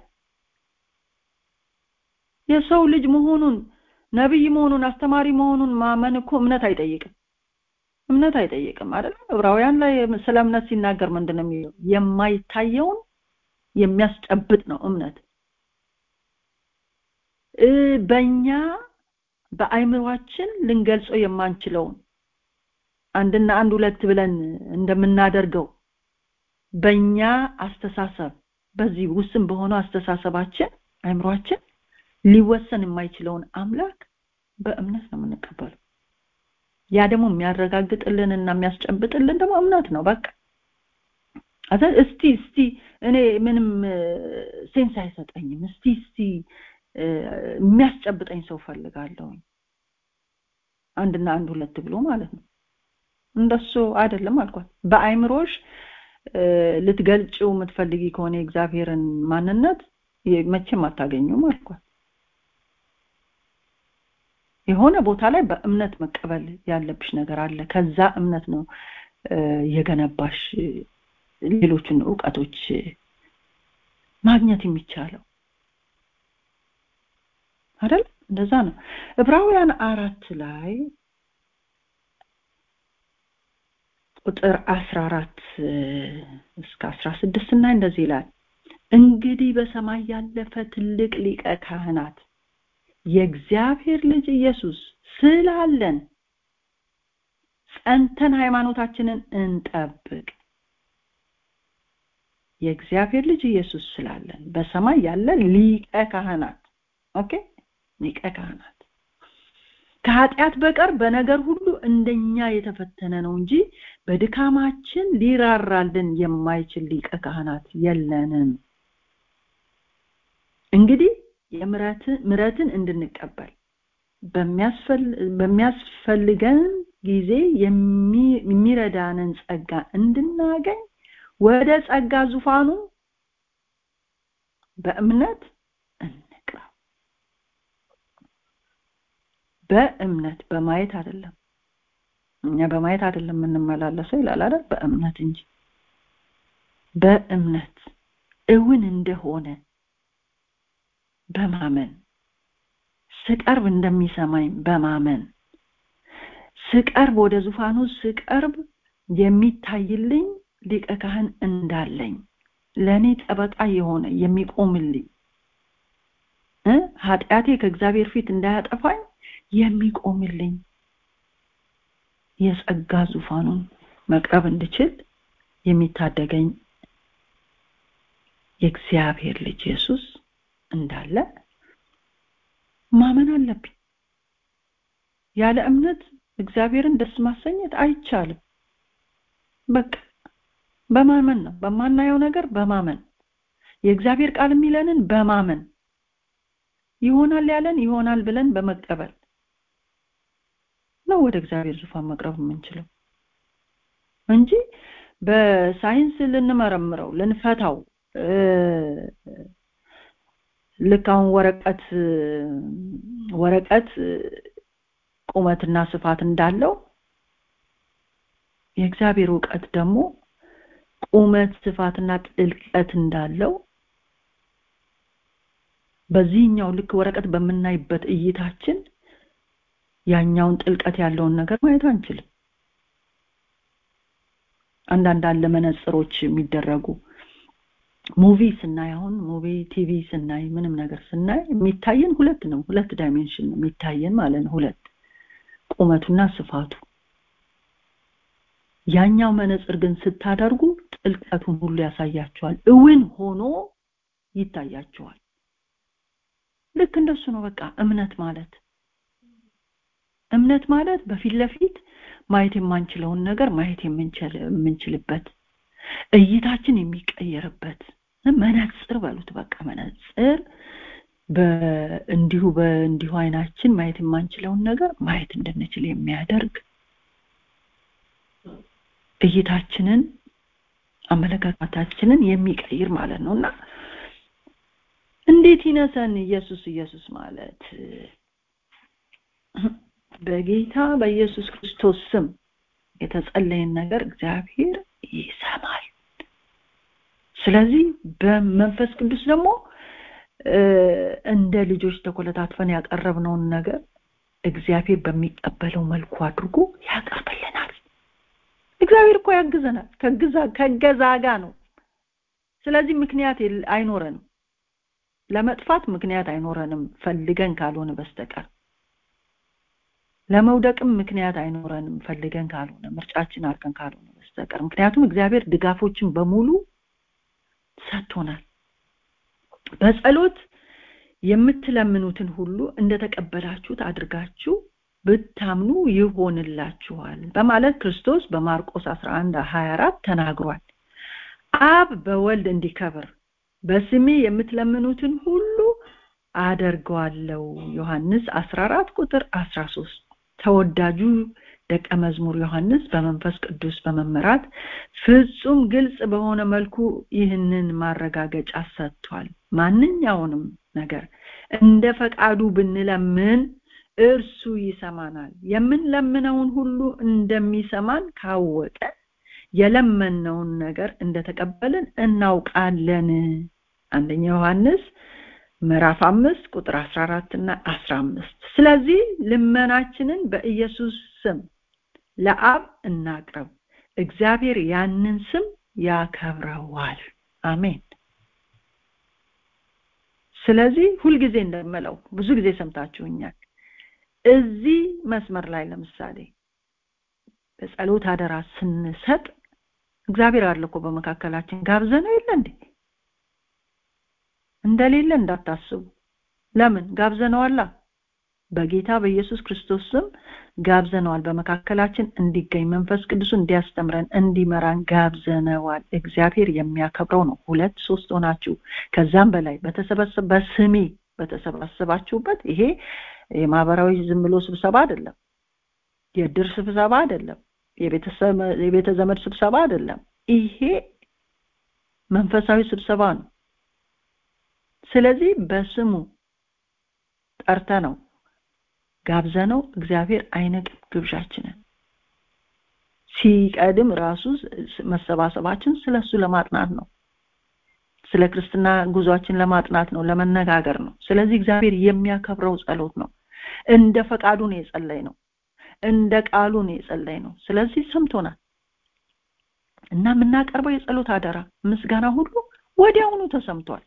የሰው ልጅ መሆኑን ነብይ መሆኑን አስተማሪ መሆኑን ማመን እኮ እምነት አይጠይቅም እምነት አይጠይቅም አይደል ዕብራውያን ላይ ስለ እምነት ሲናገር ምንድነው የሚለው የማይታየውን የሚያስጨብጥ ነው እምነት በእኛ በአይምሯችን ልንገልጸው የማንችለውን አንድና አንድ ሁለት ብለን እንደምናደርገው በእኛ አስተሳሰብ በዚህ ውስን በሆነው አስተሳሰባችን አይምሯችን ሊወሰን የማይችለውን አምላክ በእምነት ነው የምንቀበለው ያ ደግሞ የሚያረጋግጥልን እና የሚያስጨብጥልን ደግሞ እምነት ነው በቃ አዛ እስቲ እስቲ እኔ ምንም ሴንስ አይሰጠኝም እስቲ እስቲ የሚያስጨብጠኝ ሰው ፈልጋለሁ አንድና አንድ ሁለት ብሎ ማለት ነው እንደሱ አይደለም አልኳት በአይምሮሽ ልትገልጭው የምትፈልጊ ከሆነ የእግዚአብሔርን ማንነት መቼም አታገኙም አልኳት የሆነ ቦታ ላይ በእምነት መቀበል ያለብሽ ነገር አለ ከዛ እምነት ነው የገነባሽ ሌሎችን እውቀቶች ማግኘት የሚቻለው አይደል እንደዛ ነው ዕብራውያን አራት ላይ ቁጥር 14 እስከ 16 እና እንደዚህ ይላል እንግዲህ በሰማይ ያለፈ ትልቅ ሊቀ ካህናት የእግዚአብሔር ልጅ ኢየሱስ ስላለን ጸንተን ሃይማኖታችንን እንጠብቅ የእግዚአብሔር ልጅ ኢየሱስ ስላለን በሰማይ ያለ ሊቀ ካህናት ኦኬ ሊቀ ካህናት ከኃጢአት በቀር በነገር ሁሉ እንደኛ የተፈተነ ነው እንጂ በድካማችን ሊራራልን የማይችል ሊቀ ካህናት የለንም እንግዲህ ምረትን እንድንቀበል በሚያስፈልገን ጊዜ የሚረዳንን ጸጋ እንድናገኝ ወደ ጸጋ ዙፋኑ በእምነት እንቅረብ በእምነት በማየት አይደለም እኛ በማየት አይደለም የምንመላለሰው ይላል አይደል በእምነት እንጂ በእምነት እውን እንደሆነ በማመን ስቀርብ እንደሚሰማኝ በማመን ስቀርብ ወደ ዙፋኑ ስቀርብ የሚታይልኝ ሊቀ ካህን እንዳለኝ ለእኔ ጠበቃ የሆነ የሚቆምልኝ ኃጢአቴ ከእግዚአብሔር ፊት እንዳያጠፋኝ የሚቆምልኝ የጸጋ ዙፋኑን መቅረብ እንድችል የሚታደገኝ የእግዚአብሔር ልጅ ኢየሱስ እንዳለ ማመን አለብኝ ያለ እምነት እግዚአብሔርን ደስ ማሰኘት አይቻልም በቃ በማመን ነው በማናየው ነገር በማመን የእግዚአብሔር ቃል የሚለንን በማመን ይሆናል ያለን ይሆናል ብለን በመቀበል ነው ወደ እግዚአብሔር ዙፋን መቅረብ የምንችለው እንጂ በሳይንስ ልንመረምረው ልንፈታው ልክ አሁን ወረቀት ወረቀት ቁመትና ስፋት እንዳለው የእግዚአብሔር እውቀት ደግሞ ቁመት ስፋትና ጥልቀት እንዳለው በዚህኛው ልክ ወረቀት በምናይበት እይታችን ያኛውን ጥልቀት ያለውን ነገር ማየት አንችልም አንዳንድ አለ መነጽሮች የሚደረጉ ሙቪ ስናይ አሁን ሙቪ ቲቪ ስናይ ምንም ነገር ስናይ የሚታየን ሁለት ነው ሁለት ዳይሜንሽን ነው የሚታየን ማለት ነው ሁለት ቁመቱና ስፋቱ ያኛው መነጽር ግን ስታደርጉ ጥልቀቱን ሁሉ ያሳያቸዋል እውን ሆኖ ይታያቸዋል ልክ እንደሱ ነው በቃ እምነት ማለት እምነት ማለት በፊት ለፊት ማየት የማንችለውን ነገር ማየት የምንችልበት እይታችን የሚቀየርበት መነጽር በሉት በቃ መነጽር እንዲሁ በእንዲሁ አይናችን ማየት የማንችለውን ነገር ማየት እንድንችል የሚያደርግ እይታችንን አመለካከታችንን የሚቀይር ማለት ነው እና እንዴት ይነሰን ኢየሱስ ኢየሱስ ማለት በጌታ በኢየሱስ ክርስቶስ ስም የተጸለየን ነገር እግዚአብሔር ይሰማል ስለዚህ በመንፈስ ቅዱስ ደግሞ እንደ ልጆች ተኮለታትፈን ያቀረብነውን ነገር እግዚአብሔር በሚቀበለው መልኩ አድርጎ ያቀርብልናል እግዚአብሔር እኮ ያግዘናል ከግዛ ከገዛ ጋር ነው ስለዚህ ምክንያት አይኖረንም ለመጥፋት ምክንያት አይኖረንም ፈልገን ካልሆነ በስተቀር ለመውደቅም ምክንያት አይኖረንም ፈልገን ካልሆነ ምርጫችን አድርገን ካልሆነ በስተቀር ምክንያቱም እግዚአብሔር ድጋፎችን በሙሉ ሰጥቶናል በጸሎት የምትለምኑትን ሁሉ እንደተቀበላችሁት አድርጋችሁ ብታምኑ ይሆንላችኋል በማለት ክርስቶስ በማርቆስ 11 24 ተናግሯል አብ በወልድ እንዲከብር በስሜ የምትለምኑትን ሁሉ አደርገዋለሁ ዮሐንስ 14 ቁጥር 13 ተወዳጁ ደቀ መዝሙር ዮሐንስ በመንፈስ ቅዱስ በመመራት ፍጹም ግልጽ በሆነ መልኩ ይህንን ማረጋገጫ ሰጥቷል ማንኛውንም ነገር እንደ ፈቃዱ ብንለምን እርሱ ይሰማናል የምንለምነውን ሁሉ እንደሚሰማን ካወቀ የለመነውን ነገር እንደተቀበልን እናውቃለን አንደኛ ዮሐንስ ምዕራፍ አምስት ቁጥር 14 እና 15 ስለዚህ ልመናችንን በኢየሱስ ስም ለአብ እናቅርብ እግዚአብሔር ያንን ስም ያከብረዋል አሜን ስለዚህ ሁልጊዜ እንደምለው ብዙ ጊዜ ሰምታችሁኛል እዚህ መስመር ላይ ለምሳሌ በጸሎት አደራ ስንሰጥ እግዚአብሔር አለ እኮ በመካከላችን ጋብዘነው የለ እንዴ እንደሌለ እንዳታስቡ ለምን ጋብዘነዋላ በጌታ በኢየሱስ ክርስቶስ ስም ጋብዘነዋል በመካከላችን እንዲገኝ መንፈስ ቅዱስ እንዲያስተምረን እንዲመራን ጋብዘነዋል እግዚአብሔር የሚያከብረው ነው ሁለት ሶስት ሆናችሁ ከዛም በላይ በተሰበሰበ በስሜ በተሰባሰባችሁበት ይሄ የማህበራዊ ዝም ብሎ ስብሰባ አይደለም የድር ስብሰባ አይደለም የቤተ ዘመድ ስብሰባ አይደለም ይሄ መንፈሳዊ ስብሰባ ነው ስለዚህ በስሙ ጠርተ ነው ጋብዘነው እግዚአብሔር አይነቅም ግብዣችንን ሲቀድም ራሱ መሰባሰባችን ስለሱ ለማጥናት ነው ስለ ክርስትና ጉዟችን ለማጥናት ነው ለመነጋገር ነው ስለዚህ እግዚአብሔር የሚያከብረው ጸሎት ነው እንደ ፈቃዱ ነው የጸለይ ነው እንደ ቃሉ ነው የጸለይ ነው ስለዚህ ሰምቶናል እና የምናቀርበው የጸሎት አደራ ምስጋና ሁሉ ወዲያውኑ ተሰምቷል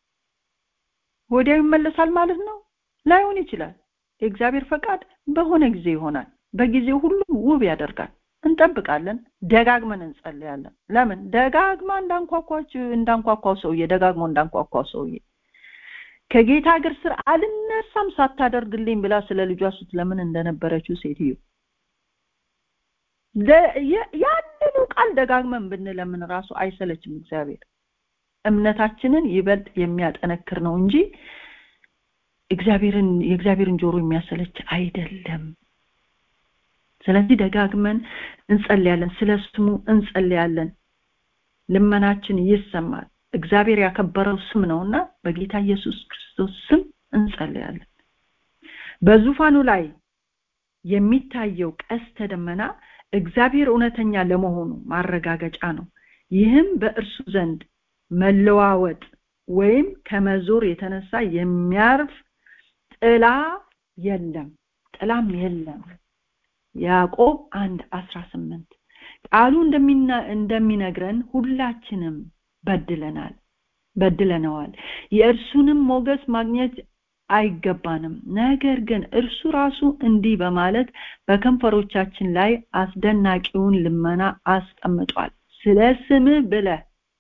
ወዲያው ይመለሳል ማለት ነው ላይሆን ይችላል የእግዚአብሔር ፈቃድ በሆነ ጊዜ ይሆናል በጊዜው ሁሉ ውብ ያደርጋል እንጠብቃለን ደጋግመን እንጸልያለን ለምን ደጋግማ እንዳንኳኳች እንዳንኳኳው ሰውዬ ደጋግሞ እንዳንኳኳው ሰውዬ ከጌታ እግር ስር አልነሳም ሳታደርግልኝ ብላ ስለ ልጇ ስትለምን እንደነበረችው ሴትዮ ያንኑ ቃል ደጋግመን ብንለምን ራሱ አይሰለችም እግዚአብሔር እምነታችንን ይበልጥ የሚያጠነክር ነው እንጂ እግዚአብሔርን የእግዚአብሔርን ጆሮ የሚያሰለች አይደለም ስለዚህ ደጋግመን እንጸልያለን ስለ ስሙ እንጸልያለን ልመናችን ይሰማል እግዚአብሔር ያከበረው ስም ነውና በጌታ ኢየሱስ ክርስቶስ ስም እንጸልያለን በዙፋኑ ላይ የሚታየው ቀስተ ደመና እግዚአብሔር እውነተኛ ለመሆኑ ማረጋገጫ ነው ይህም በእርሱ ዘንድ መለዋወጥ ወይም ከመዞር የተነሳ የሚያርፍ ጥላ የለም ጥላም የለም ያዕቆብ አንድ አስራ ስምንት ቃሉ እንደሚነግረን ሁላችንም በድለናል በድለነዋል የእርሱንም ሞገስ ማግኘት አይገባንም ነገር ግን እርሱ ራሱ እንዲህ በማለት በከንፈሮቻችን ላይ አስደናቂውን ልመና አስቀምጧል ስለ ስምህ ብለ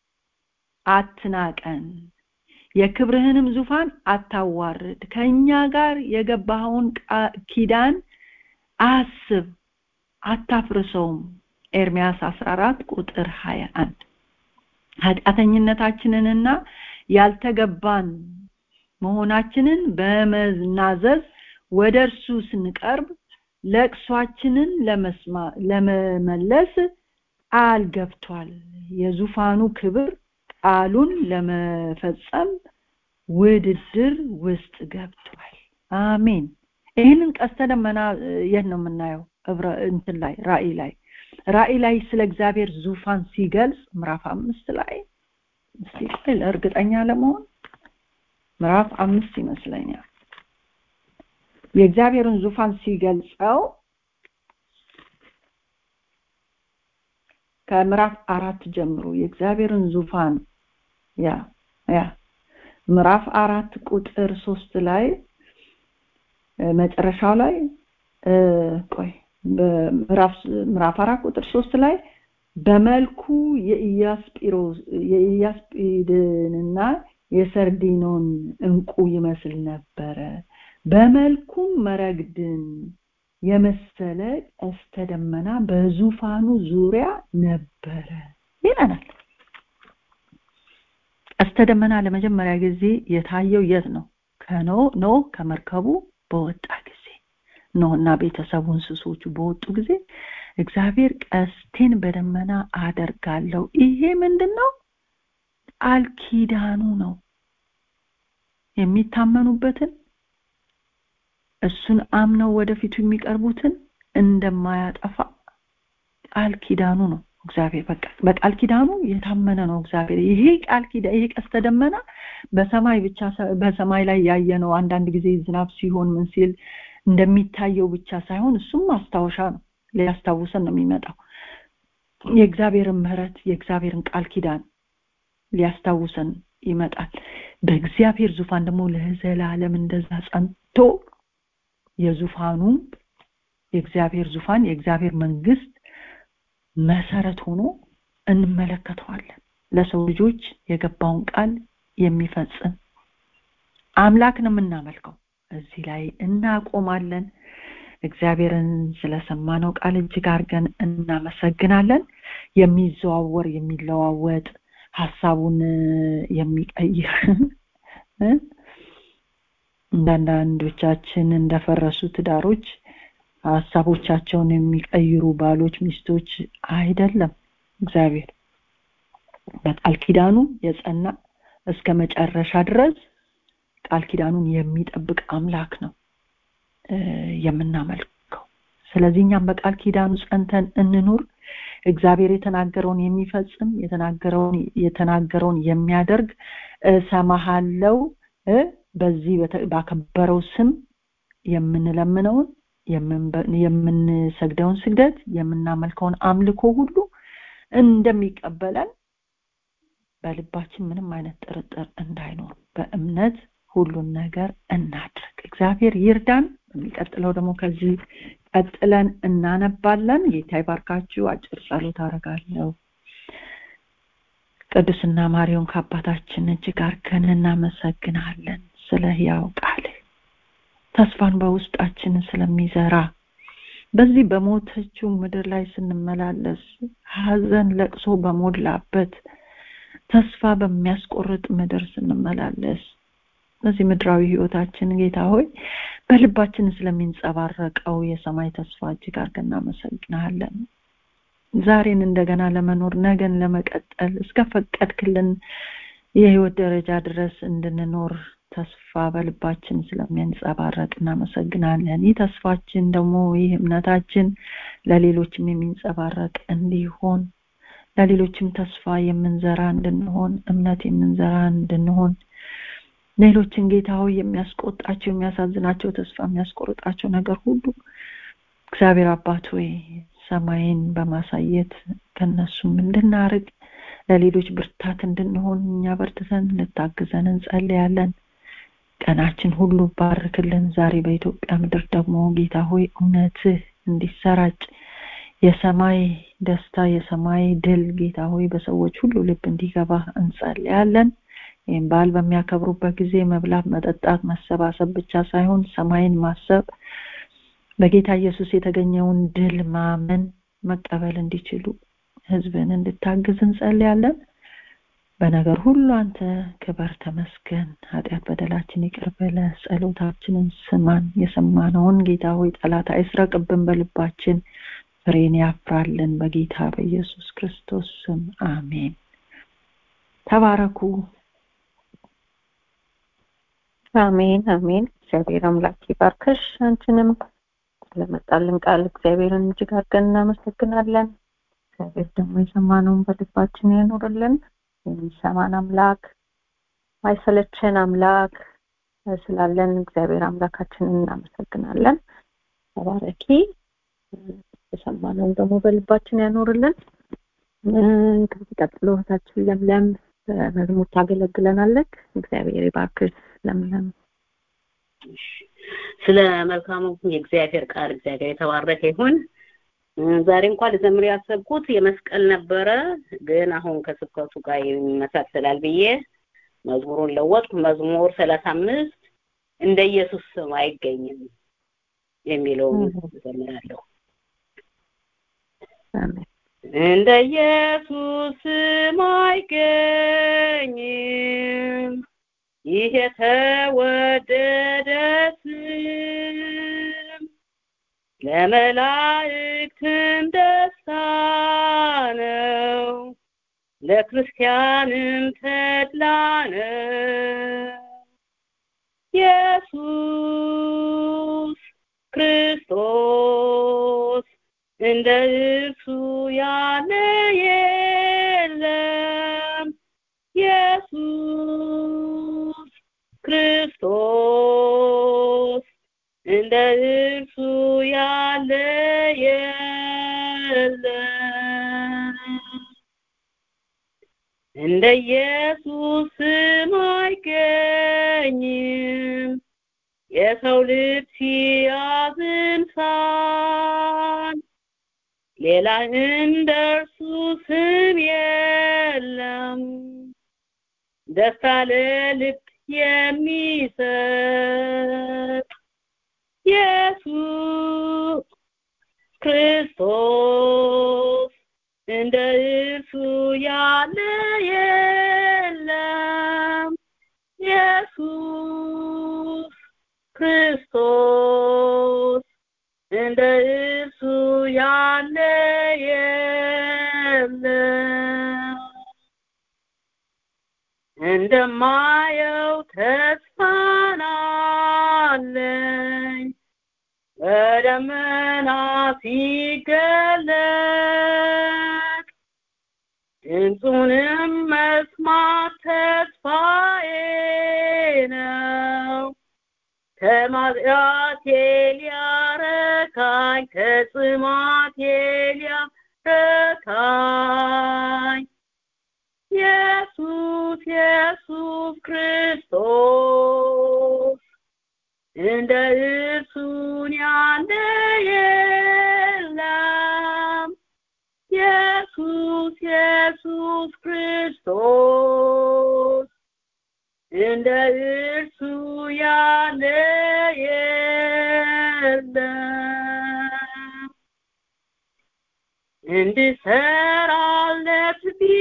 አትናቀን የክብርህንም ዙፋን አታዋርድ ከኛ ጋር የገባኸውን ኪዳን አስብ አታፍርሰውም ኤርሚያስ 14 ቁጥር 21 ኃጢአተኝነታችንንና ያልተገባን መሆናችንን በመናዘዝ ወደ እርሱ ስንቀርብ ለቅሷችንን ለመመለስ ቃል ገብቷል የዙፋኑ ክብር ቃሉን ለመፈጸም ውድድር ውስጥ ገብቷል አሜን ይህንን ቀስተ ደመና የት ነው የምናየው እንትን ላይ ራእይ ላይ ራእይ ላይ ስለ እግዚአብሔር ዙፋን ሲገልጽ ምዕራፍ አምስት ላይ እስቲ እርግጠኛ ለመሆን ምዕራፍ አምስት ይመስለኛል የእግዚአብሔርን ዙፋን ሲገልጸው ከምዕራፍ አራት ጀምሮ የእግዚአብሔርን ዙፋን ያ ያ ምዕራፍ አራት ቁጥር ሶስት ላይ መጨረሻው ላይ ቆይ ምዕራፍ አራት ቁጥር ሶስት ላይ በመልኩ የኢያስጲሮስ የኢያስጲድንና የሰርዲኖን እንቁ ይመስል ነበረ በመልኩም መረግድን የመሰለ ቀስተ ደመና በዙፋኑ ዙሪያ ነበረ ይለናል ቀስተ ደመና ለመጀመሪያ ጊዜ የታየው የት ነው ከኖ ኖ ከመርከቡ በወጣ ጊዜ ኖህና ቤተሰቡ እንስሶቹ በወጡ ጊዜ እግዚአብሔር ቀስቴን በደመና አደርጋለሁ ይሄ ምንድነው ቃል ኪዳኑ ነው የሚታመኑበትን እሱን አምነው ወደፊቱ የሚቀርቡትን እንደማያጠፋ ቃል ኪዳኑ ነው እግዚአብሔር በቃ በቃል ኪዳኑ የታመነ ነው እግዚአብሔር ይሄ ቃል ኪዳን ይሄ ቀስተ ደመና በሰማይ ብቻ በሰማይ ላይ ያየነው አንዳንድ ጊዜ ዝናብ ሲሆን ምን ሲል እንደሚታየው ብቻ ሳይሆን እሱም ማስታወሻ ነው ሊያስታውሰን ነው የሚመጣው የእግዚአብሔርን ምህረት የእግዚአብሔርን ቃል ኪዳን ሊያስታውሰን ይመጣል በእግዚአብሔር ዙፋን ደግሞ ለዘላለም እንደዛ ጸንቶ የዙፋኑ የእግዚአብሔር ዙፋን የእግዚአብሔር መንግስት መሰረት ሆኖ እንመለከተዋለን ለሰው ልጆች የገባውን ቃል የሚፈጽም አምላክ ነው የምናመልከው እዚህ ላይ እናቆማለን እግዚአብሔርን ስለሰማነው ቃል እጅግ አድርገን እናመሰግናለን የሚዘዋወር የሚለዋወጥ ሀሳቡን የሚቀይር እንዳንዳንዶቻችን እንደፈረሱ ትዳሮች ሀሳቦቻቸውን የሚቀይሩ ባሎች ሚስቶች አይደለም እግዚአብሔር በቃል ኪዳኑ የጸና እስከ መጨረሻ ድረስ ቃል ኪዳኑን የሚጠብቅ አምላክ ነው የምናመልከው ስለዚህ እኛም በቃል ኪዳኑ ጸንተን እንኑር እግዚአብሔር የተናገረውን የሚፈጽም የተናገረውን የተናገረውን የሚያደርግ ሰማሃለው በዚህ ባከበረው ስም የምንለምነውን የምንሰግደውን ስግደት የምናመልከውን አምልኮ ሁሉ እንደሚቀበለን በልባችን ምንም አይነት ጥርጥር እንዳይኖር በእምነት ሁሉን ነገር እናድርግ እግዚአብሔር ይርዳን በሚቀጥለው ደግሞ ከዚህ ቀጥለን እናነባለን ጌታ ይባርካችሁ አጭር ጸሎት አረጋለሁ ቅዱስና ማሪውን ከአባታችን እጅግ አርገን እናመሰግናለን ስለ ህያው ቃል ተስፋን በውስጣችን ስለሚዘራ በዚህ በሞተችው ምድር ላይ ስንመላለስ ሀዘን ለቅሶ በሞላበት ተስፋ በሚያስቆርጥ ምድር ስንመላለስ በዚህ ምድራዊ ህይወታችን ጌታ ሆይ በልባችን ስለሚንጸባረቀው የሰማይ ተስፋ እጅግ አድርገን እናመሰግናለን ዛሬን እንደገና ለመኖር ነገን ለመቀጠል እስከ ፈቀድክልን የህይወት ደረጃ ድረስ እንድንኖር ተስፋ በልባችን ስለሚያንጸባረቅ እናመሰግናለን ይህ ተስፋችን ደግሞ ይህ እምነታችን ለሌሎችም የሚንጸባረቅ እንዲሆን ለሌሎችም ተስፋ የምንዘራ እንድንሆን እምነት የምንዘራ እንድንሆን ሌሎችን ጌታ ሆይ የሚያስቆጣቸው የሚያሳዝናቸው ተስፋ የሚያስቆርጣቸው ነገር ሁሉ እግዚአብሔር አባት ሆይ ሰማይን በማሳየት ከነሱም እንድናርቅ ለሌሎች ብርታት እንድንሆን እኛ በርትተን እንታግዘን እንጸልያለን ቀናችን ሁሉ ባርክልን ዛሬ በኢትዮጵያ ምድር ደግሞ ጌታ ሆይ እውነትህ እንዲሰራጭ የሰማይ ደስታ የሰማይ ድል ጌታ ሆይ በሰዎች ሁሉ ልብ እንዲገባ እንጸልያለን ይህም በዓል በሚያከብሩበት ጊዜ መብላት መጠጣት መሰባሰብ ብቻ ሳይሆን ሰማይን ማሰብ በጌታ ኢየሱስ የተገኘውን ድል ማመን መቀበል እንዲችሉ ህዝብን እንድታግዝ እንጸልያለን በነገር ሁሉ አንተ ክበር ተመስገን ኃጢአት በደላችን ይቅር በለ ጸሎታችንን ስማን የሰማነውን ጌታ ሆይ ጠላት አይስረቅብን በልባችን ፍሬን ያፍራልን በጌታ በኢየሱስ ክርስቶስ ስም አሜን ተባረኩ አሜን አሜን እግዚአብሔር አምላክ ይባርክሽ አንቺንም ስለመጣልን ቃል እግዚአብሔርን እጅግ አድርገን እናመሰግናለን እግዚአብሔር ደግሞ የሰማነውን በልባችን ያኖርልን የሚሰማን አምላክ ማይሰለቸን አምላክ ስላለን እግዚአብሔር አምላካችንን እናመሰግናለን ተባረኪ የሰማነውን ደግሞ በልባችን ያኖርልን ከዚህ ቀጥሎ እህታችን ለምለም በመዝሙር ታገለግለናለች እግዚአብሔር ይባርክሽ ለምለም ስለ መልካሙ የእግዚአብሔር ቃል እግዚአብሔር የተባረከ ይሁን ዛሬ እንኳን ልዘምር ያሰብኩት የመስቀል ነበረ ግን አሁን ከስብከቱ ጋር ይመሳሰላል ብዬ መዝሙሩን ለወጥኩ መዝሙር ሰላሳ አምስት እንደ ኢየሱስ ስም አይገኝም የሚለውን እዘምራለሁ እንደ ኢየሱስ ስም አይገኝም ይህ የተወደደ ስም ለመላእክትም ደስታ ነው ለክርስቲያንም ተድላ ነው ኢየሱስ ክርስቶስ እንደ እርሱ ያለ የለም ኢየሱስ ክርስቶስ እንደ እርሱ ያለ የለም እንደ ኢየሱስ ስም አይገኝም የሰው ልብ ሲያዝን ሳል ሌላ እንደ እርሱ ስም የለም ደስታ ለልብ የሚሰጥ ኢየሱስ ክርስቶስ እንደ እርሱ ያለ የለም ኢየሱስ ክርስቶስ እንደ እርሱ ያለ የለም እንደማየው ተስፋን አለኝ በደመና ሲገለጥ ድምፁንም መስማት ተስፋዬ ነው ከማጥያቴ ሊያረካኝ ከጽማቴ ሊያረካኝ ኢየሱስ ኢየሱስ ክርስቶስ እንደ እርሱን ያለ የለም ኢየሱስ ኢየሱስ ክርስቶስ እንደ እርሱ ያለ የለም እንድሰራለት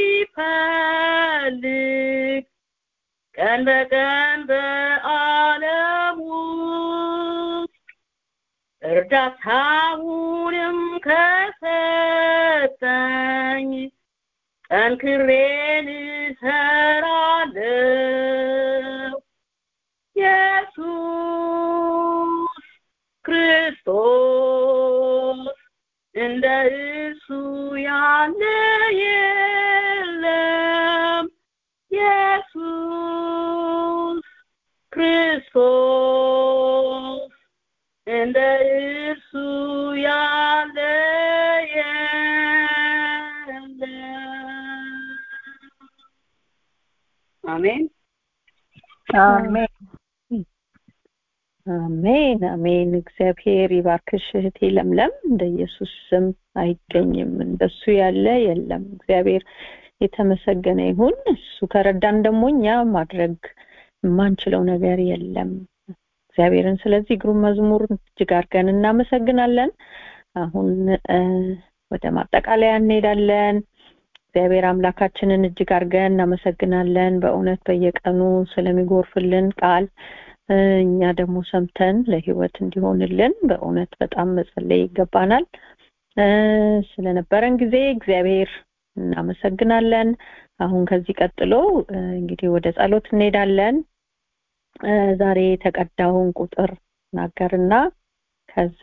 ቢፈልግ ቀን በቀን በዓለም ውስጥ እርዳታውንም ከሰጠኝ ጠንክሬን እሰራለሁ ኢየሱስ ክርስቶስ እንደ እርሱ ያለ የለም ኢየሱስ ክርስቶስ እንደ እርሱ ያለ የለም አሜን አሜን አሜን አሜን እግዚአብሔር ይባርክሽ እህቴ ለምለም እንደ ኢየሱስ ስም አይገኝም እንደሱ ያለ የለም እግዚአብሔር የተመሰገነ ይሁን እሱ ከረዳን ደግሞ እኛ ማድረግ የማንችለው ነገር የለም እግዚአብሔርን ስለዚህ ግሩም መዝሙር እጅግ አድርገን እናመሰግናለን አሁን ወደ ማጠቃለያ እንሄዳለን እግዚአብሔር አምላካችንን እጅግ አድርገን እናመሰግናለን በእውነት በየቀኑ ስለሚጎርፍልን ቃል እኛ ደግሞ ሰምተን ለህይወት እንዲሆንልን በእውነት በጣም መጸለይ ይገባናል ስለነበረን ጊዜ እግዚአብሔር እናመሰግናለን አሁን ከዚህ ቀጥሎ እንግዲህ ወደ ጸሎት እንሄዳለን ዛሬ የተቀዳውን ቁጥር ናገርና ከዛ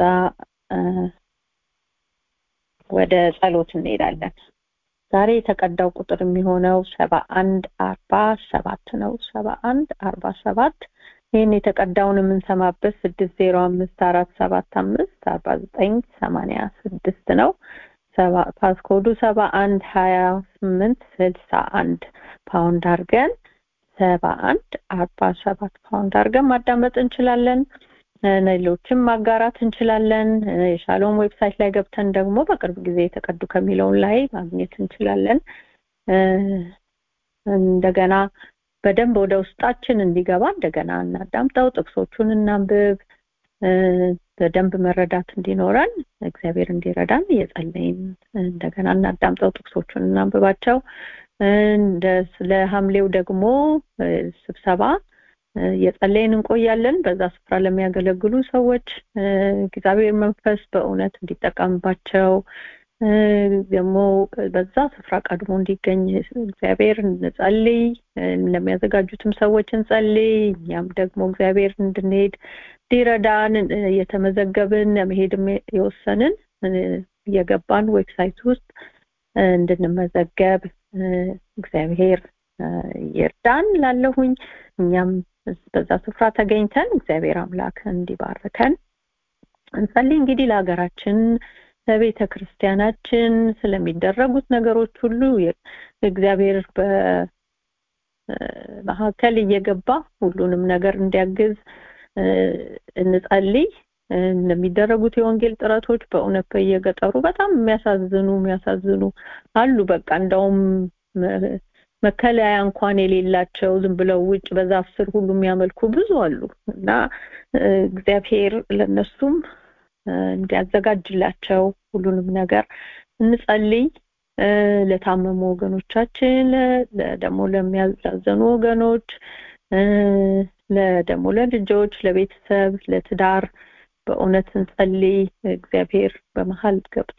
ወደ ጸሎት እንሄዳለን ዛሬ የተቀዳው ቁጥር የሚሆነው ሰባ አንድ አርባ ሰባት ነው ሰባ አንድ አርባ ሰባት ይህን የተቀዳውን የምንሰማበት ስድስት ዜሮ አምስት አራት ሰባት አምስት አርባ ዘጠኝ ሰማንያ ስድስት ነው ፓስኮዱ ሰባ አንድ ሀያ ስምንት ስልሳ አንድ ፓውንድ አድርገን ሰባ አንድ አርባ ሰባት ፓውንድ አድርገን ማዳመጥ እንችላለን ሌሎችም ማጋራት እንችላለን የሻሎም ዌብሳይት ላይ ገብተን ደግሞ በቅርብ ጊዜ የተቀዱ ከሚለውን ላይ ማግኘት እንችላለን እንደገና በደንብ ወደ ውስጣችን እንዲገባ እንደገና እናዳምጠው ጥቅሶቹን እናንብብ በደንብ መረዳት እንዲኖረን እግዚአብሔር እንዲረዳን እየጸለይን እንደገና እናዳምጠው ጥቅሶቹን እናንብባቸው ስለ ሐምሌው ደግሞ ስብሰባ የጸለይን እንቆያለን በዛ ስፍራ ለሚያገለግሉ ሰዎች እግዚአብሔር መንፈስ በእውነት እንዲጠቀምባቸው ደግሞ በዛ ስፍራ ቀድሞ እንዲገኝ እግዚአብሔር እንጸልይ ለሚያዘጋጁትም ሰዎች እንጸልይ እኛም ደግሞ እግዚአብሔር እንድንሄድ እንዲረዳን እየተመዘገብን ለመሄድም የወሰንን እየገባን ዌብሳይት ውስጥ እንድንመዘገብ እግዚአብሔር ይርዳን ላለሁኝ እኛም በዛ ስፍራ ተገኝተን እግዚአብሔር አምላክ እንዲባርከን እንጸልይ እንግዲህ ለሀገራችን ለቤተ ክርስቲያናችን ስለሚደረጉት ነገሮች ሁሉ እግዚአብሔር በመካከል እየገባ ሁሉንም ነገር እንዲያግዝ እንጸልይ እንደሚደረጉት የወንጌል ጥረቶች በእውነት በየገጠሩ በጣም የሚያሳዝኑ የሚያሳዝኑ አሉ በቃ እንደውም መከለያ እንኳን የሌላቸው ዝም ብለው ውጭ በዛፍ ስር ሁሉ የሚያመልኩ ብዙ አሉ እና እግዚአብሔር ለነሱም እንዲያዘጋጅላቸው ሁሉንም ነገር እንጸልይ ለታመሙ ወገኖቻችን ደግሞ ለሚያዛዘኑ ወገኖች ደግሞ ለልጆች ለቤተሰብ ለትዳር በእውነት እንጸልይ እግዚአብሔር በመሀል ገብቶ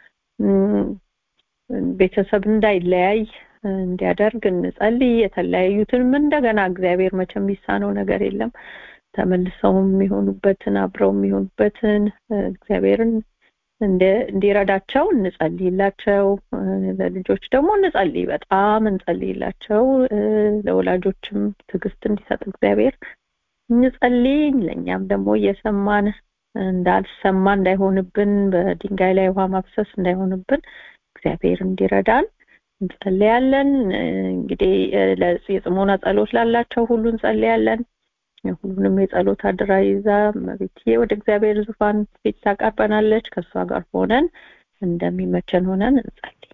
ቤተሰብ እንዳይለያይ እንዲያደርግ እንጸልይ የተለያዩትንም እንደገና እግዚአብሔር መቼም የሚሳነው ነገር የለም ተመልሰው የሚሆኑበትን አብረው የሚሆኑበትን እግዚአብሔርን እንዲረዳቸው እንጸልይላቸው ለልጆች ደግሞ እንጸልይ በጣም እንጸልይላቸው ለወላጆችም ትዕግስት እንዲሰጥ እግዚአብሔር እንጸልይ ለእኛም ደግሞ እየሰማን እንዳልሰማ እንዳይሆንብን በድንጋይ ላይ ውሃ ማፍሰስ እንዳይሆንብን እግዚአብሔር እንዲረዳን እንጸልያለን እንግዲህ የጽሞና ጸሎት ላላቸው ሁሉ እንጸልያለን ሁሉንም የጸሎት አድራ ይዛ መቤትዬ ወደ እግዚአብሔር ዙፋን ፊት ታቀርበናለች ከእሷ ጋር ሆነን እንደሚመቸን ሆነን እንጸልይ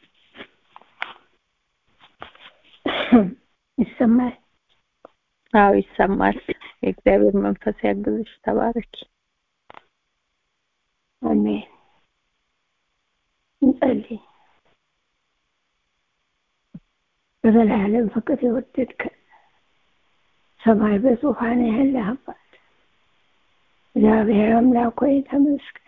ይሰማል አዎ ይሰማል የእግዚአብሔር መንፈስ ያግዝሽ ተባረኪ አሜን እንጸልይ በዘላለም ፍቅር የወደድከን ሰማይ በዙፋን ያለ አባት እግዚአብሔር አምላክ ሆይ ተመስገን።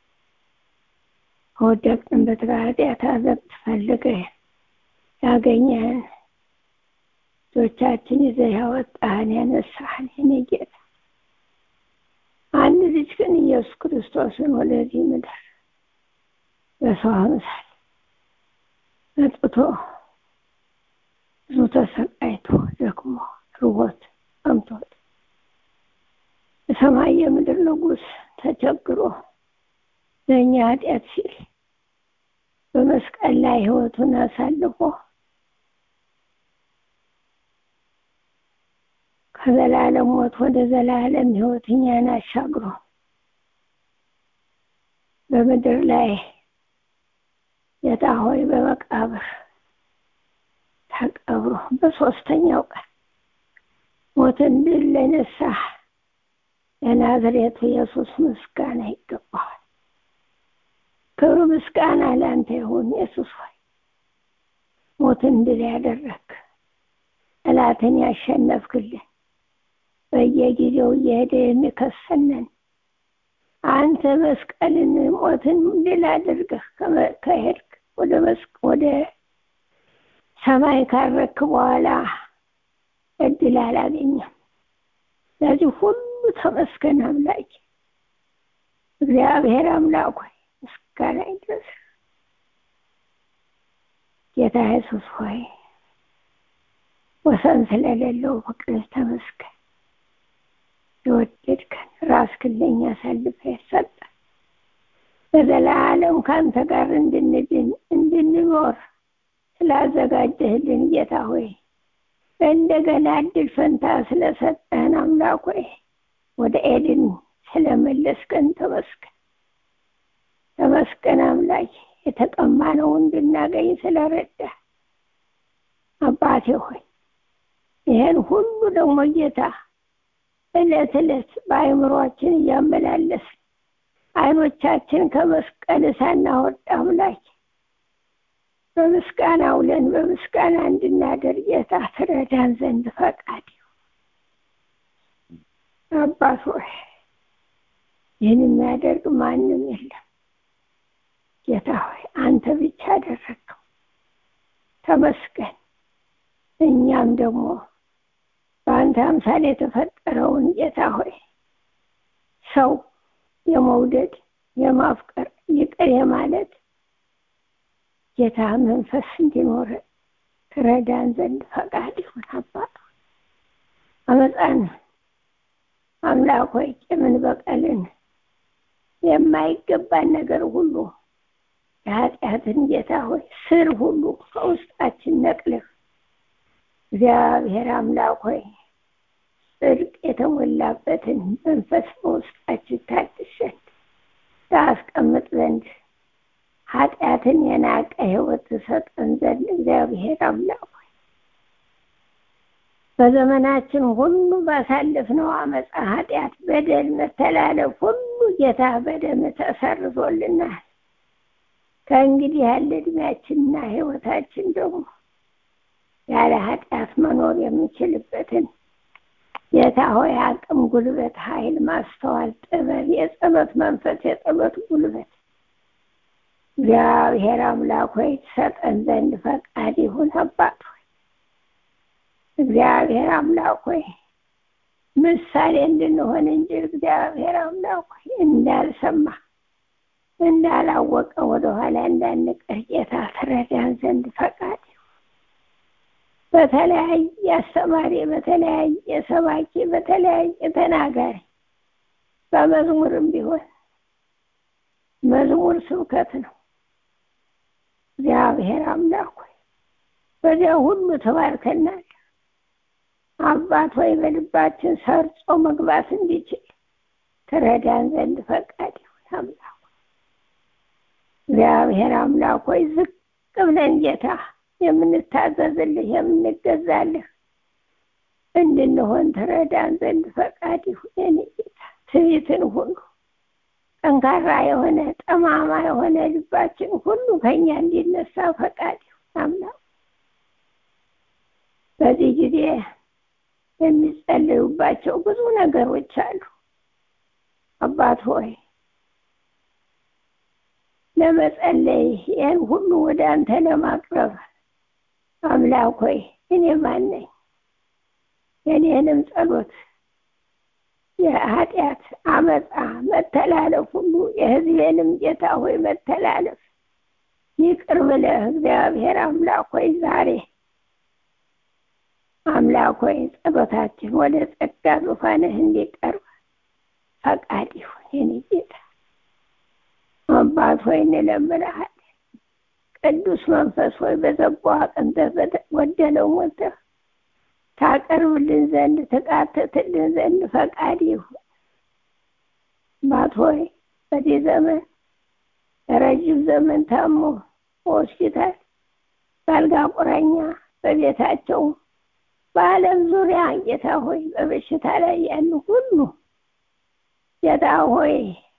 ከወደቅንበት ከኃጢአት አዘቅት ፈልገህ ያገኘህን ልጆቻችን ይዘህ ያወጣህን ያነሳህን የኔ ጌታ አንድ ልጅ ግን ኢየሱስ ክርስቶስን ወደዚህ ምድር በሰው አምሳል መጥቶ ብዙ ተሰቃይቶ ደክሞ ርቦት ጠምቶት የሰማይ የምድር ንጉሥ ተቸግሮ ለእኛ ኃጢአት ሲል በመስቀል ላይ ሕይወቱን አሳልፎ ከዘላለም ሞት ወደ ዘላለም ሕይወት እኛን አሻግሮ በምድር ላይ ጌታ ሆይ በመቃብር ተቀብሮ በሶስተኛው ቀን ሞትን ድል ለነሳህ ለናዝሬቱ ኢየሱስ ምስጋና ይገባዋል። ክብር ምስጋና ለአንተ ይሁን ኢየሱስ ሆይ ሞትን ድል ያደረግ ጠላትን ያሸነፍክልን በየጊዜው እየሄደ የሚከሰነን አንተ መስቀልን ሞትን ድል አድርገህ ከሄድክ ወደ ወደ ሰማይ ካረክ በኋላ እድል አላገኘም። ለዚህ ሁሉ ተመስገን አምላክ እግዚአብሔር አምላክ ሆይ ምስጋና ይድረስ። ጌታ ኢየሱስ ሆይ ወሰን ስለሌለው ፍቅር ተመስገን። የወደድከን ራስህን ለእኛ አሳልፈህ የሰጠን በዘላለም ከአንተ ጋር እንድንድን እንድንኖር ስላዘጋጀህልን ጌታ ሆይ እንደገና እድል ፈንታ ስለሰጠህን አምላክ ሆይ ወደ ኤድን ስለመለስከን ተመስገን። ተመስገን አምላክ የተቀማነው እንድናገኝ ስለረዳ አባቴ ሆይ ይህን ሁሉ ደግሞ ጌታ እለት እለት በአእምሯችን እያመላለስ አይኖቻችን ከመስቀል ሳናወጣ አምላክ በምስጋና ውለን በምስጋና እንድናደር ጌታ ትረዳን ዘንድ ፈቃድ አባት ሆይ ይህን የሚያደርግ ማንም የለም። ጌታ ሆይ አንተ ብቻ አደረግከው። ተመስገን። እኛም ደግሞ በአንተ አምሳል የተፈጠረውን ጌታ ሆይ ሰው የመውደድ የማፍቀር ይቅር የማለት ጌታ መንፈስ እንዲኖር ትረዳን ዘንድ ፈቃድ ይሁን። አባት አመፃን አምላክ ሆይ ቂምን፣ በቀልን የማይገባን ነገር ሁሉ የኃጢአትን ጌታ ሆይ ስር ሁሉ ከውስጣችን ነቅልህ እግዚአብሔር አምላክ ሆይ ጽድቅ የተሞላበትን መንፈስ በውስጣችን ታድስ ዘንድ ታስቀምጥ ዘንድ ኃጢአትን የናቀ ሕይወት ትሰጠን ዘንድ እግዚአብሔር አምላክ ሆይ በዘመናችን ሁሉ ባሳለፍነው አመፃ፣ ኃጢአት፣ በደል፣ መተላለፍ ሁሉ ጌታ በደም ተሰርዞልናል። ከእንግዲህ ያለ እድሜያችንና ሕይወታችን ደግሞ ያለ ኃጢአት መኖር የምንችልበትን ጌታ ሆይ አቅም፣ ጉልበት፣ ኃይል፣ ማስተዋል፣ ጥበብ፣ የጸሎት መንፈስ፣ የጸሎት ጉልበት እግዚአብሔር አምላክ ሆይ ትሰጠን ዘንድ ፈቃድ ይሁን። አባት ሆይ እግዚአብሔር አምላክ ሆይ ምሳሌ እንድንሆን እንጂ እግዚአብሔር አምላክ ሆይ እንዳልሰማ እንዳላወቀ ወደኋላ እንዳንቀር ጌታ ትረዳን ዘንድ ፈቃድ በተለያየ አስተማሪ፣ በተለያየ ሰባኪ፣ በተለያየ ተናጋሪ በመዝሙርም ቢሆን መዝሙር ስብከት ነው። እግዚአብሔር አምላክ ሆይ በዚያ ሁሉ ተባርከናል። አባት ሆይ በልባችን ሰርጾ መግባት እንዲችል ትረዳን ዘንድ ፈቃድ ይሁን። አምላክ እግዚአብሔር አምላክ ሆይ ዝቅ ብለን ጌታ የምንታዘዝልህ የምንገዛልህ እንድንሆን ትረዳን ዘንድ ፈቃድ ይሁን። የኔ ጌታ ትዕቢትን ሁሉ ጠንካራ የሆነ ጠማማ የሆነ ልባችን ሁሉ ከኛ እንዲነሳ ፈቃድ ይሁን። አምላክ በዚህ ጊዜ የሚጸለዩባቸው ብዙ ነገሮች አሉ። አባት ሆይ ለመጸለይ ይህን ሁሉ ወደ አንተ ለማቅረብ አምላክ ሆይ እኔ ማን ነኝ? የኔንም ጸሎት የኃጢአት አመፃ መተላለፍ ሁሉ የሕዝቤንም ጌታ ሆይ መተላለፍ ይቅር ብለህ እግዚአብሔር አምላክ ሆይ ዛሬ አምላክ ሆይ ጸሎታችን ወደ ጸጋ ዙፋንህ እንዲቀርብ ፈቃድ ይሁን የኔ ጌታ አባት ሆይ እንለምንሃለን። ቅዱስ መንፈስ ሆይ በዘቦ አቅንተህ በተጎደለው ሞተህ ታቀርብልን ዘንድ ትቃትትልን ዘንድ ፈቃድ ይሁን። አባት ሆይ በዚህ ዘመን ረጅም ዘመን ታሞ በሆስፒታል በአልጋ ቁራኛ በቤታቸው በዓለም ዙሪያ ጌታ ሆይ በበሽታ ላይ ያሉ ሁሉ ጌታ ሆይ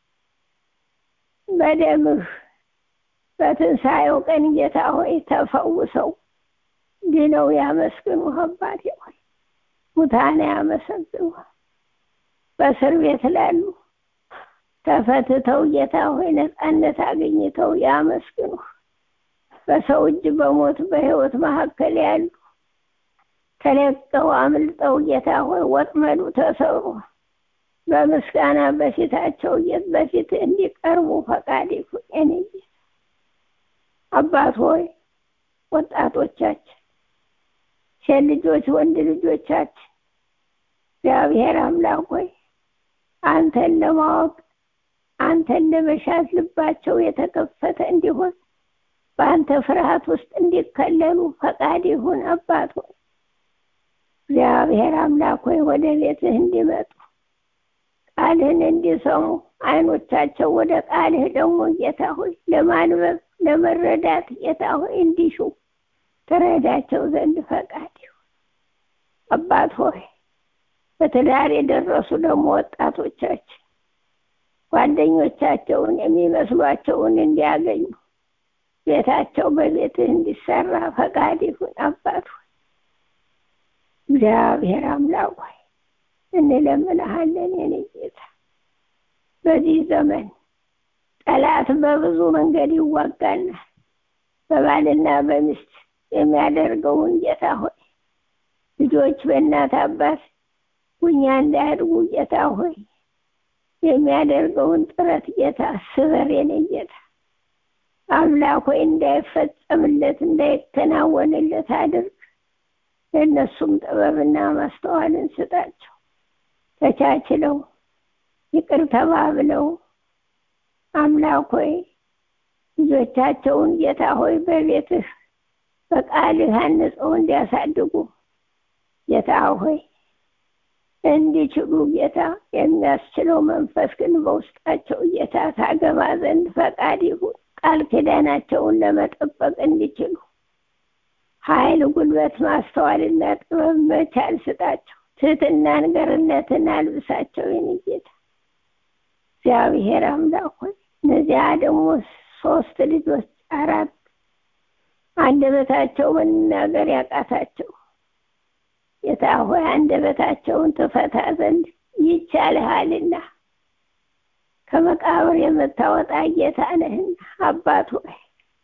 በደምህ በትንሣኤው ቀን ጌታ ሆይ ተፈውሰው ድነው ያመስግኑ። አባቴ ሆይ ሙታን ያመሰግኑ። በእስር ቤት ላሉ ተፈትተው ጌታ ሆይ ነፃነት አግኝተው ያመስግኑ። በሰው እጅ በሞት በሕይወት መካከል ያሉ ተለቀው አምልጠው ጌታ ሆይ ወጥመዱ ተሰሩ በምስጋና በፊታቸው የት በፊት እንዲቀርቡ ፈቃድ ይሁን። የኔ ጌታ አባት ሆይ ወጣቶቻችን፣ ሴት ልጆች፣ ወንድ ልጆቻችን እግዚአብሔር አምላክ ሆይ አንተን ለማወቅ አንተን ለመሻት ልባቸው የተከፈተ እንዲሆን በአንተ ፍርሃት ውስጥ እንዲከለሉ ፈቃድ ይሁን። አባት ሆይ እግዚአብሔር አምላክ ሆይ ወደ ቤትህ እንዲመጡ ቃልህን እንዲሰሙ አይኖቻቸው ወደ ቃልህ ደግሞ ጌታ ሆይ ለማንበብ ለመረዳት ጌታ ሆይ እንዲሹ ተረዳቸው ዘንድ ፈቃድ ይሁን። አባት ሆይ በትዳር የደረሱ ደግሞ ወጣቶቻችን ጓደኞቻቸውን የሚመስሏቸውን እንዲያገኙ ቤታቸው በቤትህ እንዲሰራ ፈቃድ ይሁን። አባት ሆይ እግዚአብሔር አምላክ ሆይ እንለምንሃለን የኔ ጌታ። በዚህ ዘመን ጠላት በብዙ መንገድ ይዋጋናል። በባልና በሚስት የሚያደርገውን ጌታ ሆይ ልጆች በእናት አባት ጉኛ እንዳያድጉ ጌታ ሆይ የሚያደርገውን ጥረት ጌታ ስበር የኔ ጌታ አምላክ ሆይ እንዳይፈጸምለት እንዳይከናወንለት አድርግ። ለእነሱም ጥበብና ማስተዋልን ስጣቸው። ተቻችለው ይቅር ተባብለው አምላክ ሆይ ልጆቻቸውን ጌታ ሆይ በቤትህ በቃልህ አንጸው እንዲያሳድጉ ጌታ ሆይ እንዲችሉ ጌታ የሚያስችለው መንፈስ ግን በውስጣቸው ጌታ ታገባ ዘንድ ፈቃድ ይሁን። ቃል ኪዳናቸውን ለመጠበቅ እንዲችሉ ኃይል፣ ጉልበት፣ ማስተዋልና ጥበብ መቻል ስጣቸው። ትህትናን፣ ገርነትን አልብሳቸው የኔ ጌታ እግዚአብሔር አምላክ ሆይ እነዚያ ደግሞ ሶስት ልጆች አራት አንደበታቸው መናገር ያቃታቸው ጌታ ሆይ አንደበታቸውን ትፈታ ዘንድ ይቻልሃልና ከመቃብር የምታወጣ ጌታ ነህና አባት ሆይ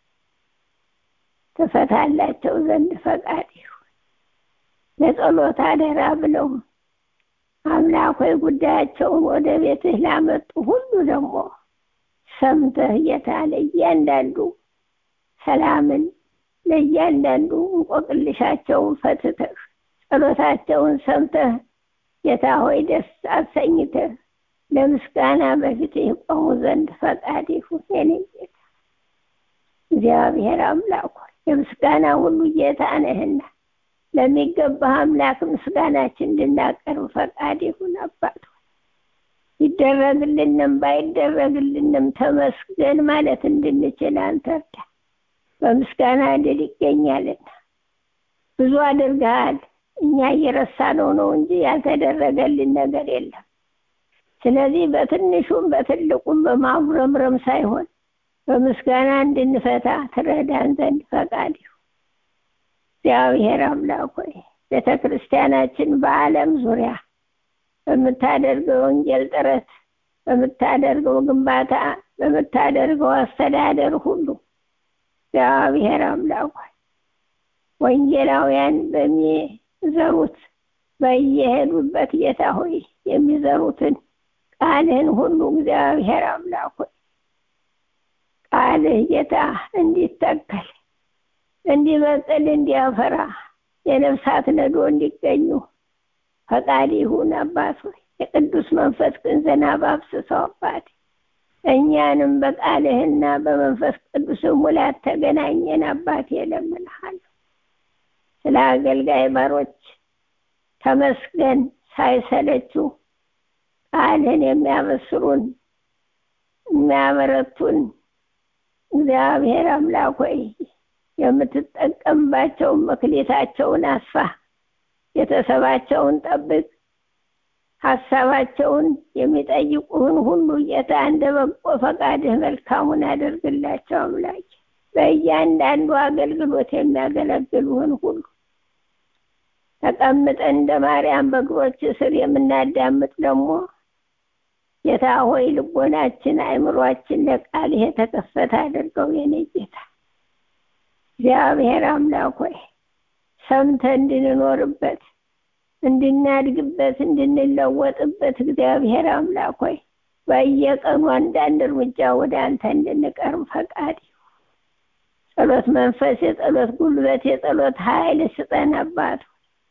ትፈታላቸው ዘንድ ፈቃድ ይሁን። ለጸሎት አደራ ብለው አምላክ ሆይ ጉዳያቸውን ወደ ቤትህ ላመጡ ሁሉ ደግሞ ሰምተህ ጌታ ለእያንዳንዱ ሰላምን ለእያንዳንዱ እንቆቅልሻቸውን ፈትተህ ጸሎታቸውን ሰምተህ ጌታ ሆይ ደስ አሰኝተህ ለምስጋና በፊት የቆሙ ዘንድ ፈቃድ ይሁን። የኔ ጌታ እግዚአብሔር አምላክ ሆይ የምስጋና ሁሉ ጌታ ነህና ለሚገባህ አምላክ ምስጋናችን እንድናቀርብ ፈቃድ ይሁን። አባት ይደረግልንም ባይደረግልንም ተመስገን ማለት እንድንችል አንተ እርዳ። በምስጋና ድል ይገኛልና ብዙ አድርገሃል። እኛ እየረሳነው ነው እንጂ ያልተደረገልን ነገር የለም። ስለዚህ በትንሹም በትልቁም በማጉረምረም ሳይሆን በምስጋና እንድንፈታ ትረዳን ዘንድ ፈቃድ ይሁን። እግዚአብሔር አምላክ ሆይ ቤተ ክርስቲያናችን በዓለም ዙሪያ በምታደርገው ወንጌል ጥረት በምታደርገው ግንባታ በምታደርገው አስተዳደር ሁሉ እግዚአብሔር አምላክ ወንጌላውያን በሚዘሩት በየሄዱበት ጌታ ሆይ የሚዘሩትን ቃልህን ሁሉ እግዚአብሔር አምላክ ሆይ ቃልህ ጌታ እንዲተከል እንዲበቅል እንዲያፈራ የነፍሳት ነዶ እንዲገኙ ፈቃድ ይሁን አባት ሆይ የቅዱስ መንፈስ ቅን ዝናብ አፍስሰው አባት እኛንም በቃልህና በመንፈስ ቅዱስ ሙላት ተገናኘን አባት እለምንሃለሁ ስለ አገልጋይ ባሮች ተመስገን ሳይሰለችው ቃልህን የሚያበስሩን የሚያበረቱን እግዚአብሔር አምላክ ሆይ የምትጠቀምባቸውን መክሊታቸውን አስፋ ቤተሰባቸውን ጠብቅ ሀሳባቸውን የሚጠይቁህን ሁሉ ጌታ እንደ በጎ ፈቃድህ መልካሙን አደርግላቸው አምላክ በእያንዳንዱ አገልግሎት የሚያገለግሉህን ሁሉ ተቀምጠን እንደ ማርያም በእግሮች ስር የምናዳምጥ ደግሞ ጌታ ሆይ ልቦናችን አእምሯችን ለቃልህ የተከፈተ አድርገው የኔ ጌታ እግዚአብሔር አምላክ ሆይ ሰምተ እንድንኖርበት እንድናድግበት እንድንለወጥበት እግዚአብሔር አምላክ ሆይ በየቀኑ አንዳንድ እርምጃ ወደ አንተ እንድንቀርብ ፈቃድ ጸሎት መንፈስ የጸሎት ጉልበት የጸሎት ኃይል ስጠን አባት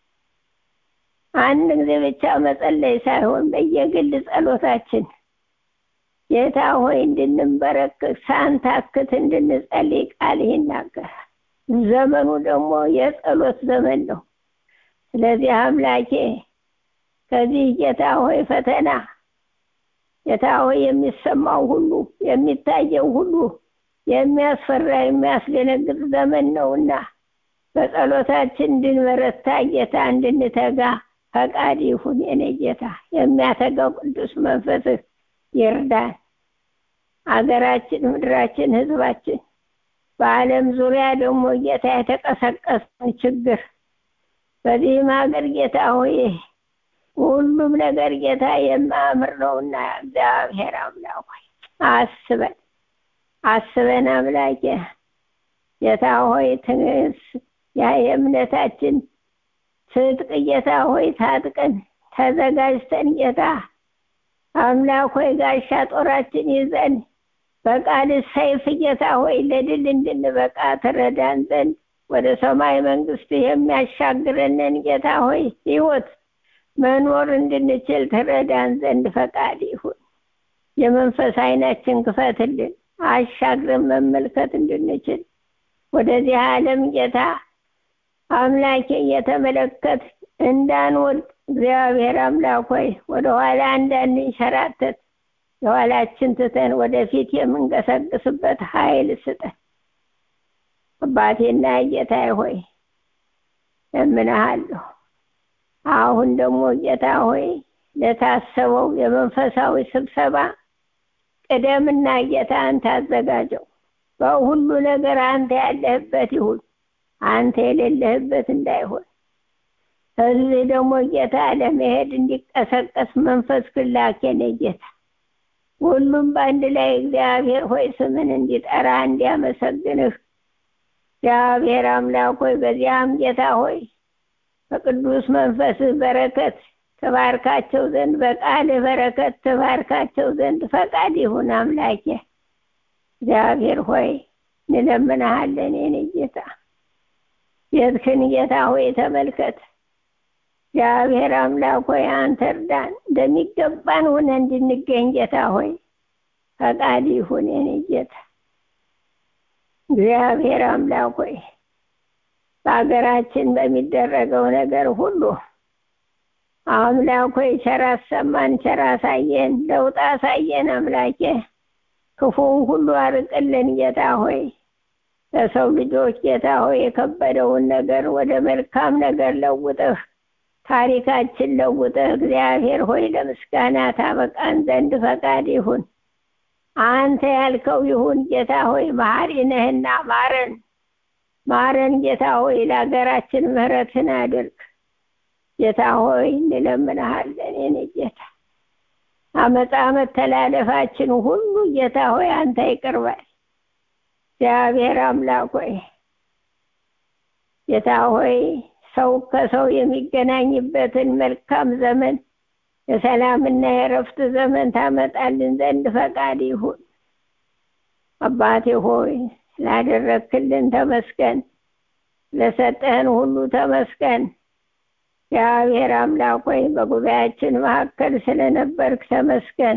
አንድ ጊዜ ብቻ መጸለይ ሳይሆን በየግል ጸሎታችን ጌታ ሆይ እንድንበረክክ ሳንታክት እንድንጸልይ ቃል ይናገራል ዘመኑ ደግሞ የጸሎት ዘመን ነው ስለዚህ አምላኬ ከዚህ ጌታ ሆይ ፈተና ጌታ ሆይ የሚሰማው ሁሉ የሚታየው ሁሉ የሚያስፈራ የሚያስደነግጥ ዘመን ነውና በጸሎታችን እንድንበረታ ጌታ እንድንተጋ ፈቃድ ይሁን የኔ ጌታ የሚያተጋው ቅዱስ መንፈስህ ይርዳን አገራችን ምድራችን ህዝባችን በአለም ዙሪያ ደግሞ ጌታ የተቀሰቀሰን ችግር በዚህም ሀገር ጌታ ሆይ ሁሉም ነገር ጌታ የማያምር ነውና እግዚአብሔር አምላክ ሆይ አስበን አስበን አምላኬ ጌታ ሆይ ትንስ ያ የእምነታችን ትጥቅ ጌታ ሆይ ታጥቀን ተዘጋጅተን ጌታ አምላክ ሆይ ጋሻ ጦራችን ይዘን በቃል ሰይፍ ጌታ ሆይ ለድል እንድንበቃ ትረዳን ዘንድ ወደ ሰማይ መንግስት የሚያሻግረንን ጌታ ሆይ ህይወት መኖር እንድንችል ትረዳን ዘንድ ፈቃድ ይሁን የመንፈስ አይናችን ክፈትልን አሻግረን መመልከት እንድንችል ወደዚህ ዓለም ጌታ አምላኬ እየተመለከት እንዳንወድ እግዚአብሔር አምላክ ሆይ ወደኋላ እንዳንንሸራተት የኋላችን ትተን ወደፊት የምንቀሰቅስበት ኃይል ስጠን አባቴና ጌታ ሆይ እምንሃለሁ አሁን ደግሞ ጌታ ሆይ ለታሰበው የመንፈሳዊ ስብሰባ ቅደምና ጌታ አንተ አዘጋጀው በሁሉ ነገር አንተ ያለህበት ይሁን አንተ የሌለህበት እንዳይሆን እዚህ ደግሞ ጌታ ለመሄድ እንዲቀሰቀስ መንፈስ ክላክ የኔ ጌታ ሁሉም በአንድ ላይ እግዚአብሔር ሆይ ስምን እንዲጠራ እንዲያመሰግንህ እግዚአብሔር አምላክ ሆይ በዚያም ጌታ ሆይ በቅዱስ መንፈስህ በረከት ተባርካቸው ዘንድ በቃልህ በረከት ተባርካቸው ዘንድ ፈቃድ ይሁን አምላኬ እግዚአብሔር ሆይ እንለምንሃለን የኔ ጌታ ቤትክን ጌታ ሆይ ተመልከት እግዚአብሔር አምላክ ሆይ አንተ እርዳን እንደሚገባን ሆነ እንድንገኝ ጌታ ሆይ ፈቃድ ይሁን የኔ ጌታ እግዚአብሔር አምላክ ሆይ በሀገራችን በሚደረገው ነገር ሁሉ አምላክ ሆይ ቸር አሰማን ቸር አሳየን ለውጥ አሳየን አምላኬ ክፉውን ሁሉ አርቅልን ጌታ ሆይ ለሰው ልጆች ጌታ ሆይ የከበደውን ነገር ወደ መልካም ነገር ለውጥህ ታሪካችን ለውጥህ እግዚአብሔር ሆይ ለምስጋና ታበቃን ዘንድ ፈቃድ ይሁን አንተ ያልከው ይሁን ጌታ ሆይ መሐሪ ነህና ማረን ማረን ጌታ ሆይ ለሀገራችን ምህረትን አድርግ ጌታ ሆይ እንለምንሃለን የኔ ጌታ አመፃ መተላለፋችን ሁሉ ጌታ ሆይ አንተ ይቅር በል እግዚአብሔር አምላክ ሆይ ጌታ ሆይ ሰው ከሰው የሚገናኝበትን መልካም ዘመን የሰላምና የረፍት ዘመን ታመጣልን ዘንድ ፈቃድ ይሁን አባቴ ሆይ ስላደረግክልን ተመስገን ለሰጠህን ሁሉ ተመስገን እግዚአብሔር አምላክ ሆይ በጉባኤያችን መካከል ስለነበርክ ተመስገን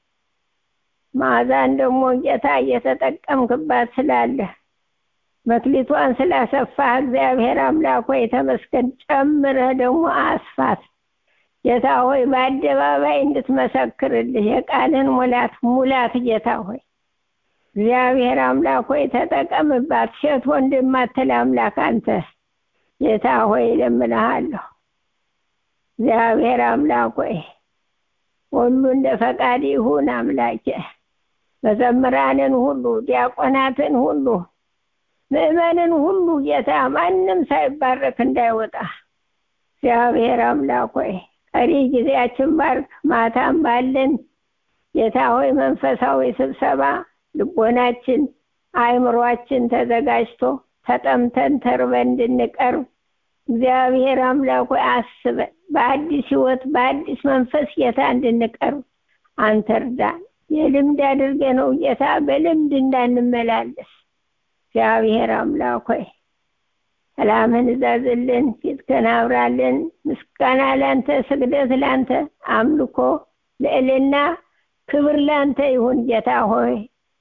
ማዛን ደግሞ ጌታ እየተጠቀምክባት ስላለ መክሊቷን ስላሰፋህ እግዚአብሔር አምላክ ሆይ ተመስገን ጨምረህ ደግሞ አስፋት ጌታ ሆይ በአደባባይ እንድትመሰክርልህ የቃልን ሙላት ሙላት ጌታ ሆይ እግዚአብሔር አምላክ ሆይ ተጠቀምባት ሴት ወንድ የማትል አምላክ አንተ ጌታ ሆይ ለምንሃለሁ እግዚአብሔር አምላክ ሆይ ሁሉ እንደ ፈቃድ ይሁን አምላኬ መዘምራንን ሁሉ ዲያቆናትን ሁሉ ምእመንን ሁሉ ጌታ ማንም ሳይባረክ እንዳይወጣ እግዚአብሔር አምላክ ሆይ ቀሪ ጊዜያችን ባርክ ማታም ባለን ጌታ ሆይ መንፈሳዊ ስብሰባ ልቦናችን አእምሯችን ተዘጋጅቶ ተጠምተን ተርበን እንድንቀርብ እግዚአብሔር አምላክ ሆይ አስበን በአዲስ ህይወት በአዲስ መንፈስ ጌታ እንድንቀርብ አንተ እርዳን የልምድ አድርገ ነው ጌታ በልምድ እንዳንመላለስ እግዚአብሔር አምላክ ሆይ ሰላምን እዛዝልን ፊትህን አብራልን ምስጋና ላንተ ስግደት ላንተ አምልኮ ልዕልና ክብር ላንተ ይሁን ጌታ ሆይ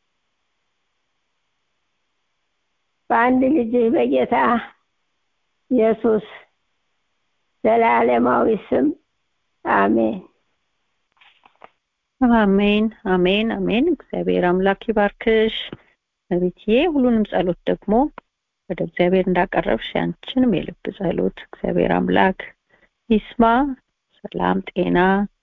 በአንድ ልጅ በጌታ ኢየሱስ ዘላለማዊ ስም አሜን አሜን አሜን አሜን እግዚአብሔር አምላክ ይባርክሽ ነቢትዬ ሁሉንም ጸሎት ደግሞ ወደ እግዚአብሔር እንዳቀረብሽ ያንቺንም የልብ ጸሎት እግዚአብሔር አምላክ ይስማ ሰላም ጤና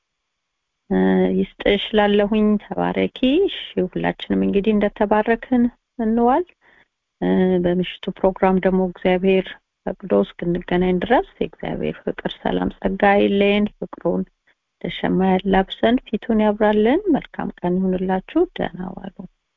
ይስጥሽ ላለሁኝ ተባረኪ ሁላችንም እንግዲህ እንደተባረክን እንዋል በምሽቱ ፕሮግራም ደግሞ እግዚአብሔር ፈቅዶ እስክንገናኝ ድረስ የእግዚአብሔር ፍቅር ሰላም ጸጋ ይለየን ፍቅሩን ተሸማ ያላብሰን ፊቱን ያብራልን መልካም ቀን ይሁንላችሁ ደህና ዋሉ